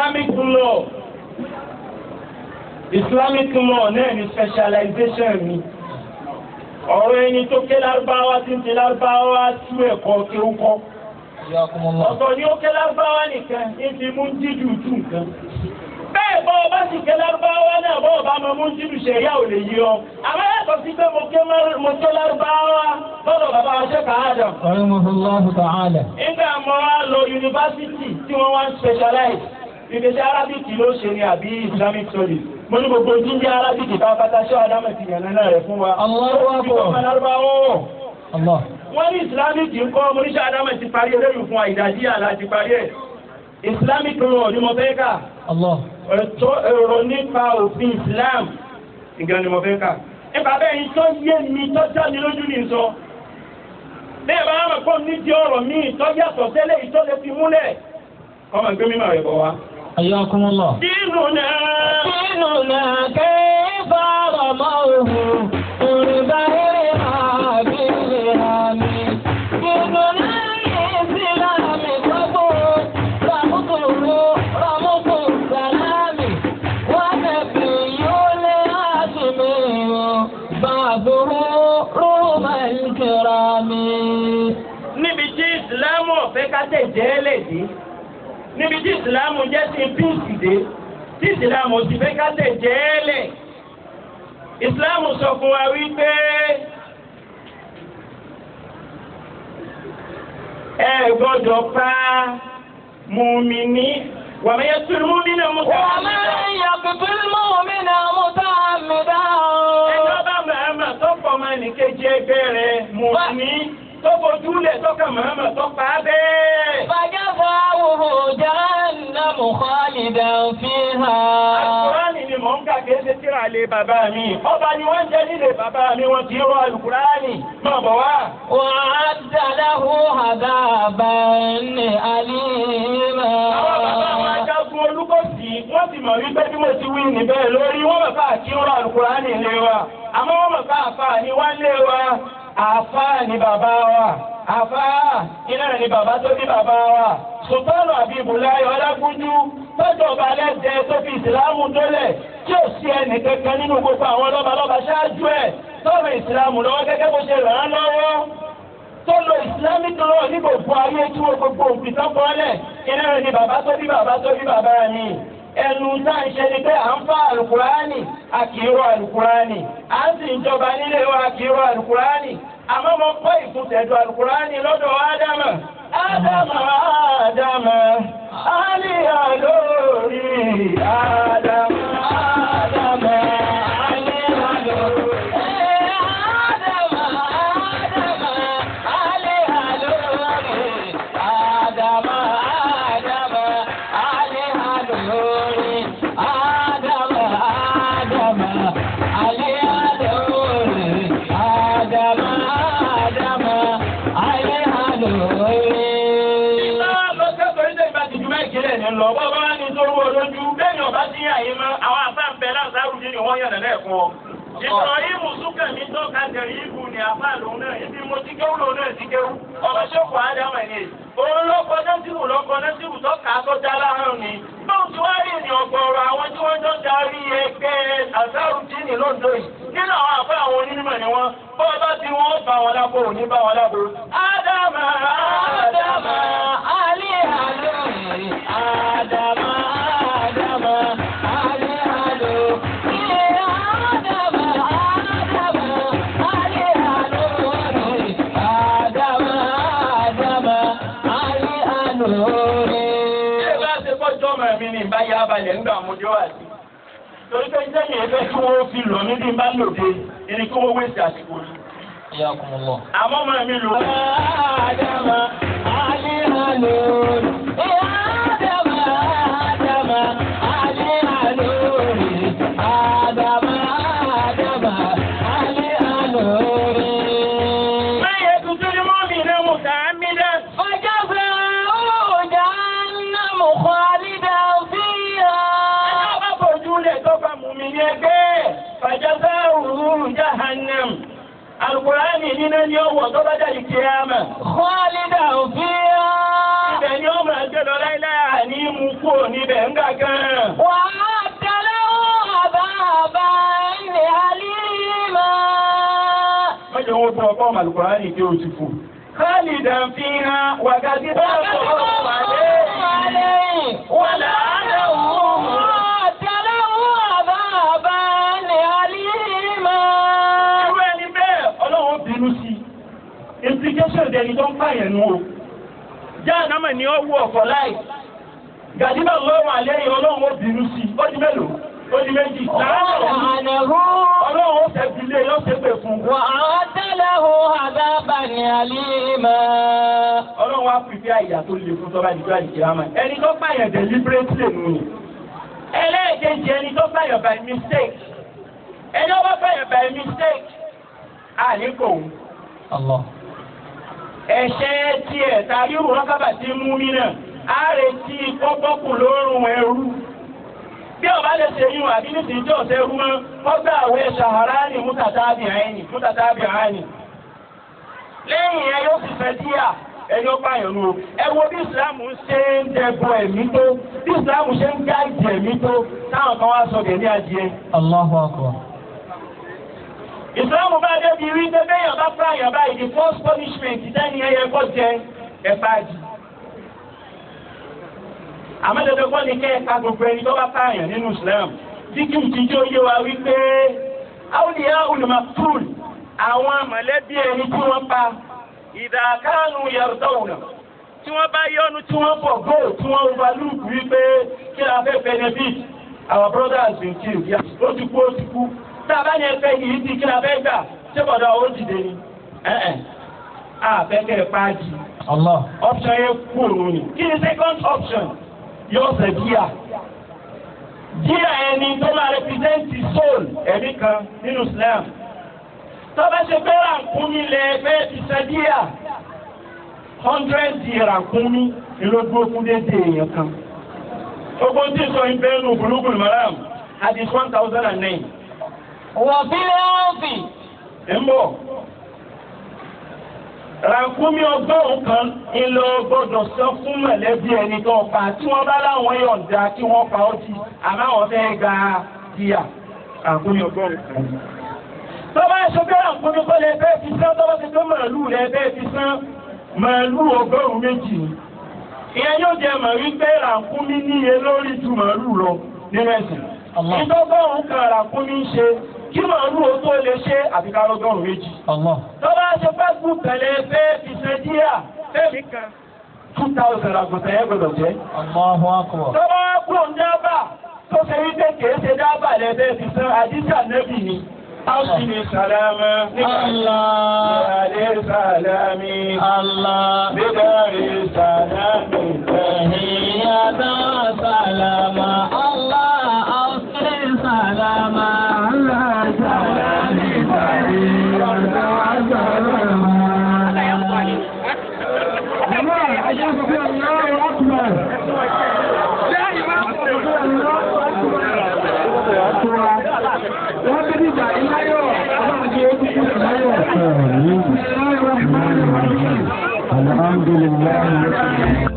Islamic law Islamic law náà ni specialization mi ọ̀rọ̀ ẹni tó ké lárúbáwá tí ń ti lárúbáwá tú ẹ̀kọ́ kéwúkọ́ ọ̀tọ̀ ni ó ké lárúbáwá nìkan ní ti mú jíjù tú nǹkan bẹ́ẹ̀ bọ́ ọba sì ké lárúbáwá náà bọ́ ọba máa mú jíjù ṣẹ̀yà ò lè yí ọ àmọ́ yàtọ̀ sí pé mo ké mar- mo ké lárúbáwá lọ́dọ̀ bàbá wa ṣe kàádà rahimahullahu ta'ala. nígbà mo wá lọ yunifásitì tí wọ́n wá ń specialize ìgbésẹ̀ arabic ló ṣe ni àbí islamic studies mo ní gbogbo jíjẹ́ arabic bá pátá ṣé adámọ̀ ti yànnà náà rẹ̀ fún wa. Allahu akbar. Ìjọba lárúbáwá wọ̀ Allah. wọ́n ní islamic ń kọ́ oníṣẹ́ adámọ̀ ti parí eléyìí fún wa ìdájí àlá ti parí ẹ̀ islamic law ni mo fẹ́ kà Allah. ẹ̀tọ́ èrò nípa òfin islam ìgbà ni mo fẹ́ kà nípa bẹ́ẹ̀ yìí tó yé mi tó já mi lójú ní sọ bẹ́ẹ̀ bá wà pọ̀ nídìí ọ̀rọ̀ mi tó yàtọ̀ tẹ́lẹ̀ yìí tó lè fi múlẹ̀ ọmọ ìgbé mímọ̀ rẹ̀ bọ̀ wá. Ayyakumullah. dínú náà ديننا كيف رموه قربيها بالهام ديننا الإسلام قبول رمضه رمض السلام ونبي الهاشمي بعثه روم الكرام níbi tí ìsìlámù ọ̀fẹ́ ká tẹ̀ jẹ́ lè dé níbi tí ìsìlámù jẹ́ sí píìsì dé tí ìsìlámù sì fẹ́ ká tẹ̀ jẹ́ lẹ̀ ìsìlámù sọ fún wa wípé ẹ gbọ́dọ̀ pa mùmíní wàmẹ́yẹ tún mùmíní ọmọ ومن يقتل مؤمنا متعمدا ẹjọ́ bá màmá tó pọ̀ máa nìkejì ẹgbẹ́ rẹ̀ mùmíní tó fojú lẹ̀ tó kà màmá tó pa á bẹ́ẹ̀. فجزاؤه جهنم خالدا فيها Àlùkùránì ni mò ń kà kìí ṣe tíra lé bàbá mi. Ọba ni wọ́n jẹ́ nílé bàbá mi, wọ́n ti rọ àlùkùránì. Máa bọ̀ wá. وأعد له عذابا أليما Àwọn bàbá àwọn ajagun olúkọ̀sí, wọ́n ti mọ̀ wípé bí mo ti wí níbẹ̀ lórí, wọ́n mọ̀ ká kí rọ àlùkùránì lé wa. Àmọ́ wọ́n mọ̀ ká àfáà ni wá lé wa. Àfáà ni bàbá wa. Àfáà iná ni bàbá tó bí bàbá wa. Sultanu Abibulayi Ọlágúnjú tọ́jú ọba lẹ́sẹ̀ tó fi ìsìlámù dólẹ̀ tí ò sí ẹnì kankan nínú gbogbo àwọn lọ́balọ́ba ṣáájú ẹ̀ tọ́rọ ìsìlámù lọ́wọ́ gẹ́gẹ́ bó ṣe ràn án lọ́wọ́ tó lo islamic law ní gbogbo ayé tí wọ́n gbogbo òfin tán kọ́lẹ̀ iná rẹ̀ ni bàbá tó bí bàbá tó bí bàbá mi ẹnu tá à ń ṣe ni pé à ń fa àlùkùránì a kì í rọ àlùkùránì à ń sì ń jọba nílé wa a kì í rọ àlùkùránì àmọ́ mo kọ́ ìkùntẹ̀dọ̀ àlùkùránì lọ́dọ̀ ádámà ádámà ádámà àlìyà lórí ádámà ádámà àlìyà lórí. lọ sẹ́kọ̀ọ́ ní tẹ̀gbà tìjú bẹ́ẹ̀ kílẹ̀ ní lọ bọ́ bá wá ní torú olójú bẹ́ẹ̀ ni ọba sí àyè mọ́ àwọn àfáà ń bẹ láǹsáàrù ní wọ́n yànnà lẹ́ẹ̀kan ọ. Ibrahim Sukami tó ka tẹ̀rí ibù ní àfáà lòun náà ibi mo ti kéwù lòun náà ti kéwù ọmọ ṣẹ́kù ádámà ni. Òun ló kọ nẹ́sìrù lọ́kọ nẹ́sìrù tó kà á tó já láhàn ni. Bóun ti wá rí ní ọ̀gọ̀ọ̀rọ̀ àwọn tí wọ́n jọ darí ẹgbẹ́ àṣàrù dínì lóńdó yìí. Nínú àwọn àfáà àwọn onímọ̀ ni wọ́n. Bọ́ọ̀ bá ti wọ́n bá wọn lábò òní bá wọn lábò. Ádámà Ádámà. Ṣé bá ṣe kọjọ́ ọmọ mi ní ìbá yá balẹ̀ ńgbà mo jọ wà sí? Torí pé sẹ́yìn ẹgbẹ́ kí wọ́n fi lọ mí bí n bá lòde, ẹni kí wọ́n wéṣẹ̀ àsìkò yìí. Àmọ́ ọmọ mi lò. Mẹ́yẹ tuntun ni mọ́ mi náà mo kà á mí dá. Ẹjọ́ bá fojú lẹ̀ tó bá mú mi ní ẹgbẹ́. Fàjọ́sá òru jahannam. Àlùkùránì nínú ni ó wọ̀ tó bá jáde kíámà. خالدا فيها Ibẹ̀ ni ó máa gbé lọ láíláí àní mú kúrò níbẹ̀ ńgà kan. وأعد له عذابا أليما mọ́jọ wọn fún ọkọ̀ màlùkùránì tí ó ti fò. khalidan fiha wàgàdì bá sọ̀rọ̀ wàlẹ́ عليه ولعنه وأعد له عذابا أليما irú ẹni bẹ́ẹ̀ ọlọ́run bínú sí i implication dẹni tó ń pààyàn nù o jáàdámà ni ó wú ọ̀fọ̀ láì gàdíbà lọ́wọ́ àlẹ́yìn ọlọ́run ó bínú sí i ó di mélòó ó di méjì ولعنه ọlọ́run ó fẹ́ bilé yóò ṣe pé fún un وأعد له عذابا أليما ọlọ́run á fi fi àyà tó le fún tọ́ba ìjọ àìkírámà ẹni tó pààyàn deliberately nù ni ẹlẹ́ẹ̀kejì ẹni tó pààyàn by mistake ẹni ó bá pààyàn by mistake àníkò òun. الله ẹ̀ṣẹ̀ tiẹ̀ tàbí rọ́kábà tí ń mú mi náà á retí kọ́kọ́kù lórun ẹrú. bí ọba lè ṣe yún àbí nísìnyí tí ọ̀sẹ̀ ẹrú mọ́ wọ́n gbà àwẹ̀ ṣàháránì mútàtàbí àìní mútàtàbí àìní. lẹ́yìn ẹ yóò sì fẹ́ díà ẹni ó pààyàn nù o. ẹ wo bí ìsìlámù ṣe ń dẹ̀bọ̀ ẹ̀mí tó bí ìsìlámù ṣe ń gáàjì ẹ̀mí tó táwọn kan wá sọ gẹ̀ẹ́ní adìẹ. الله أكبر ìsìlámù bá débi rí bẹ́ẹ̀ yàn bá pààyàn báyìí the first punishment ìdání ẹyẹ kọ́ jẹ ẹ̀fà jì. àmọ́ dandan kọ́ ni kẹ́ ẹ̀ka gbogbo ẹni tó bá pààyàn nínú Islam tí kí n ti jó yé wa wípé awliya ulmaktul àwọn mọ̀lẹ́bí ẹni tí wọ́n pa ìdàkánu yardawna tí wọ́n bá yọnu tí wọ́n bọ̀ gó tí wọ́n overlook wípé kí la fẹ́ benefit our brothers been killed yes ó ti kú ó ti kú tá a bá yẹn fẹ́ yìí ti kí la fẹ́ gbà ṣé bọ̀dọ̀ ó dìde ni ẹ̀ẹ́n àfẹ́kẹ́ pàjì الله option yẹn kú òun ni kí ni second option yóò ṣe díà díà ẹni tó máa represent the soul ẹ̀mí kan nínú Islam tó bá ṣe pé rànkúnmí lẹ fẹ́ ti ṣe díà hundred di rànkúnmí ìlógún okun dédé èèyàn kan ogun tí sọ ìbẹ́ nù Bulugul Maram hadith one thousand and nine وفي الأرض ń bọ̀. Rànkúmí ọgọ́rùn-ún kan ńlọ gbọ́dọ̀ sọ fún mọ̀lẹ́bí ẹni tó pa tí wọ́n bá láwọn yọ̀ǹda kí wọ́n pa ó ti àmọ́ àwọn fẹ́ gba díà. Rànkúmí ọgọ́rùn-ún kan. Tó bá ṣe pé rànkúmí kọ́ lẹ fẹ́ fi sán tó bá ṣe pé màálù lẹ fẹ́ fi sán màálù ọgọ́rùn-ún méjì ni. Ìyẹn yóò jẹ mọ̀ wípé rànkúmí níye lórí ju màálù lọ nínú ẹ̀sìn. Allah. Ìtọ́gọ́rùn-ún kan rànkúmí ń ṣe kí màálù ó tó lè ṣe àfikà lọ́gọ́rùn-ún méjì الله tó bá ṣe facebook tẹ̀lé fẹ́ fi ṣe díà fẹ́mi kan two thousand àgùntàn yẹn gbọdọ̀ jẹ́. الله أكبر tó bá kúrò ń dábà tó ṣe wípé kìí ṣe dábà lẹ́fẹ́ fi san àdíjà nẹ́bì ni. Áwùsì ni sàlámà nígbà الله ìyàlẹ́ sàlámì. الله Nígbàrí sàlámì تحية وسلاما الله أوصي سلاما على سلام Jama'a, a sha fi Allahu Akbar. Wọ́n bí nígbà iláyọ̀, ọlọ́run jẹ́ ó kúkú iláyọ̀. Bismillahir Rahmanir Rahim. الحمد لله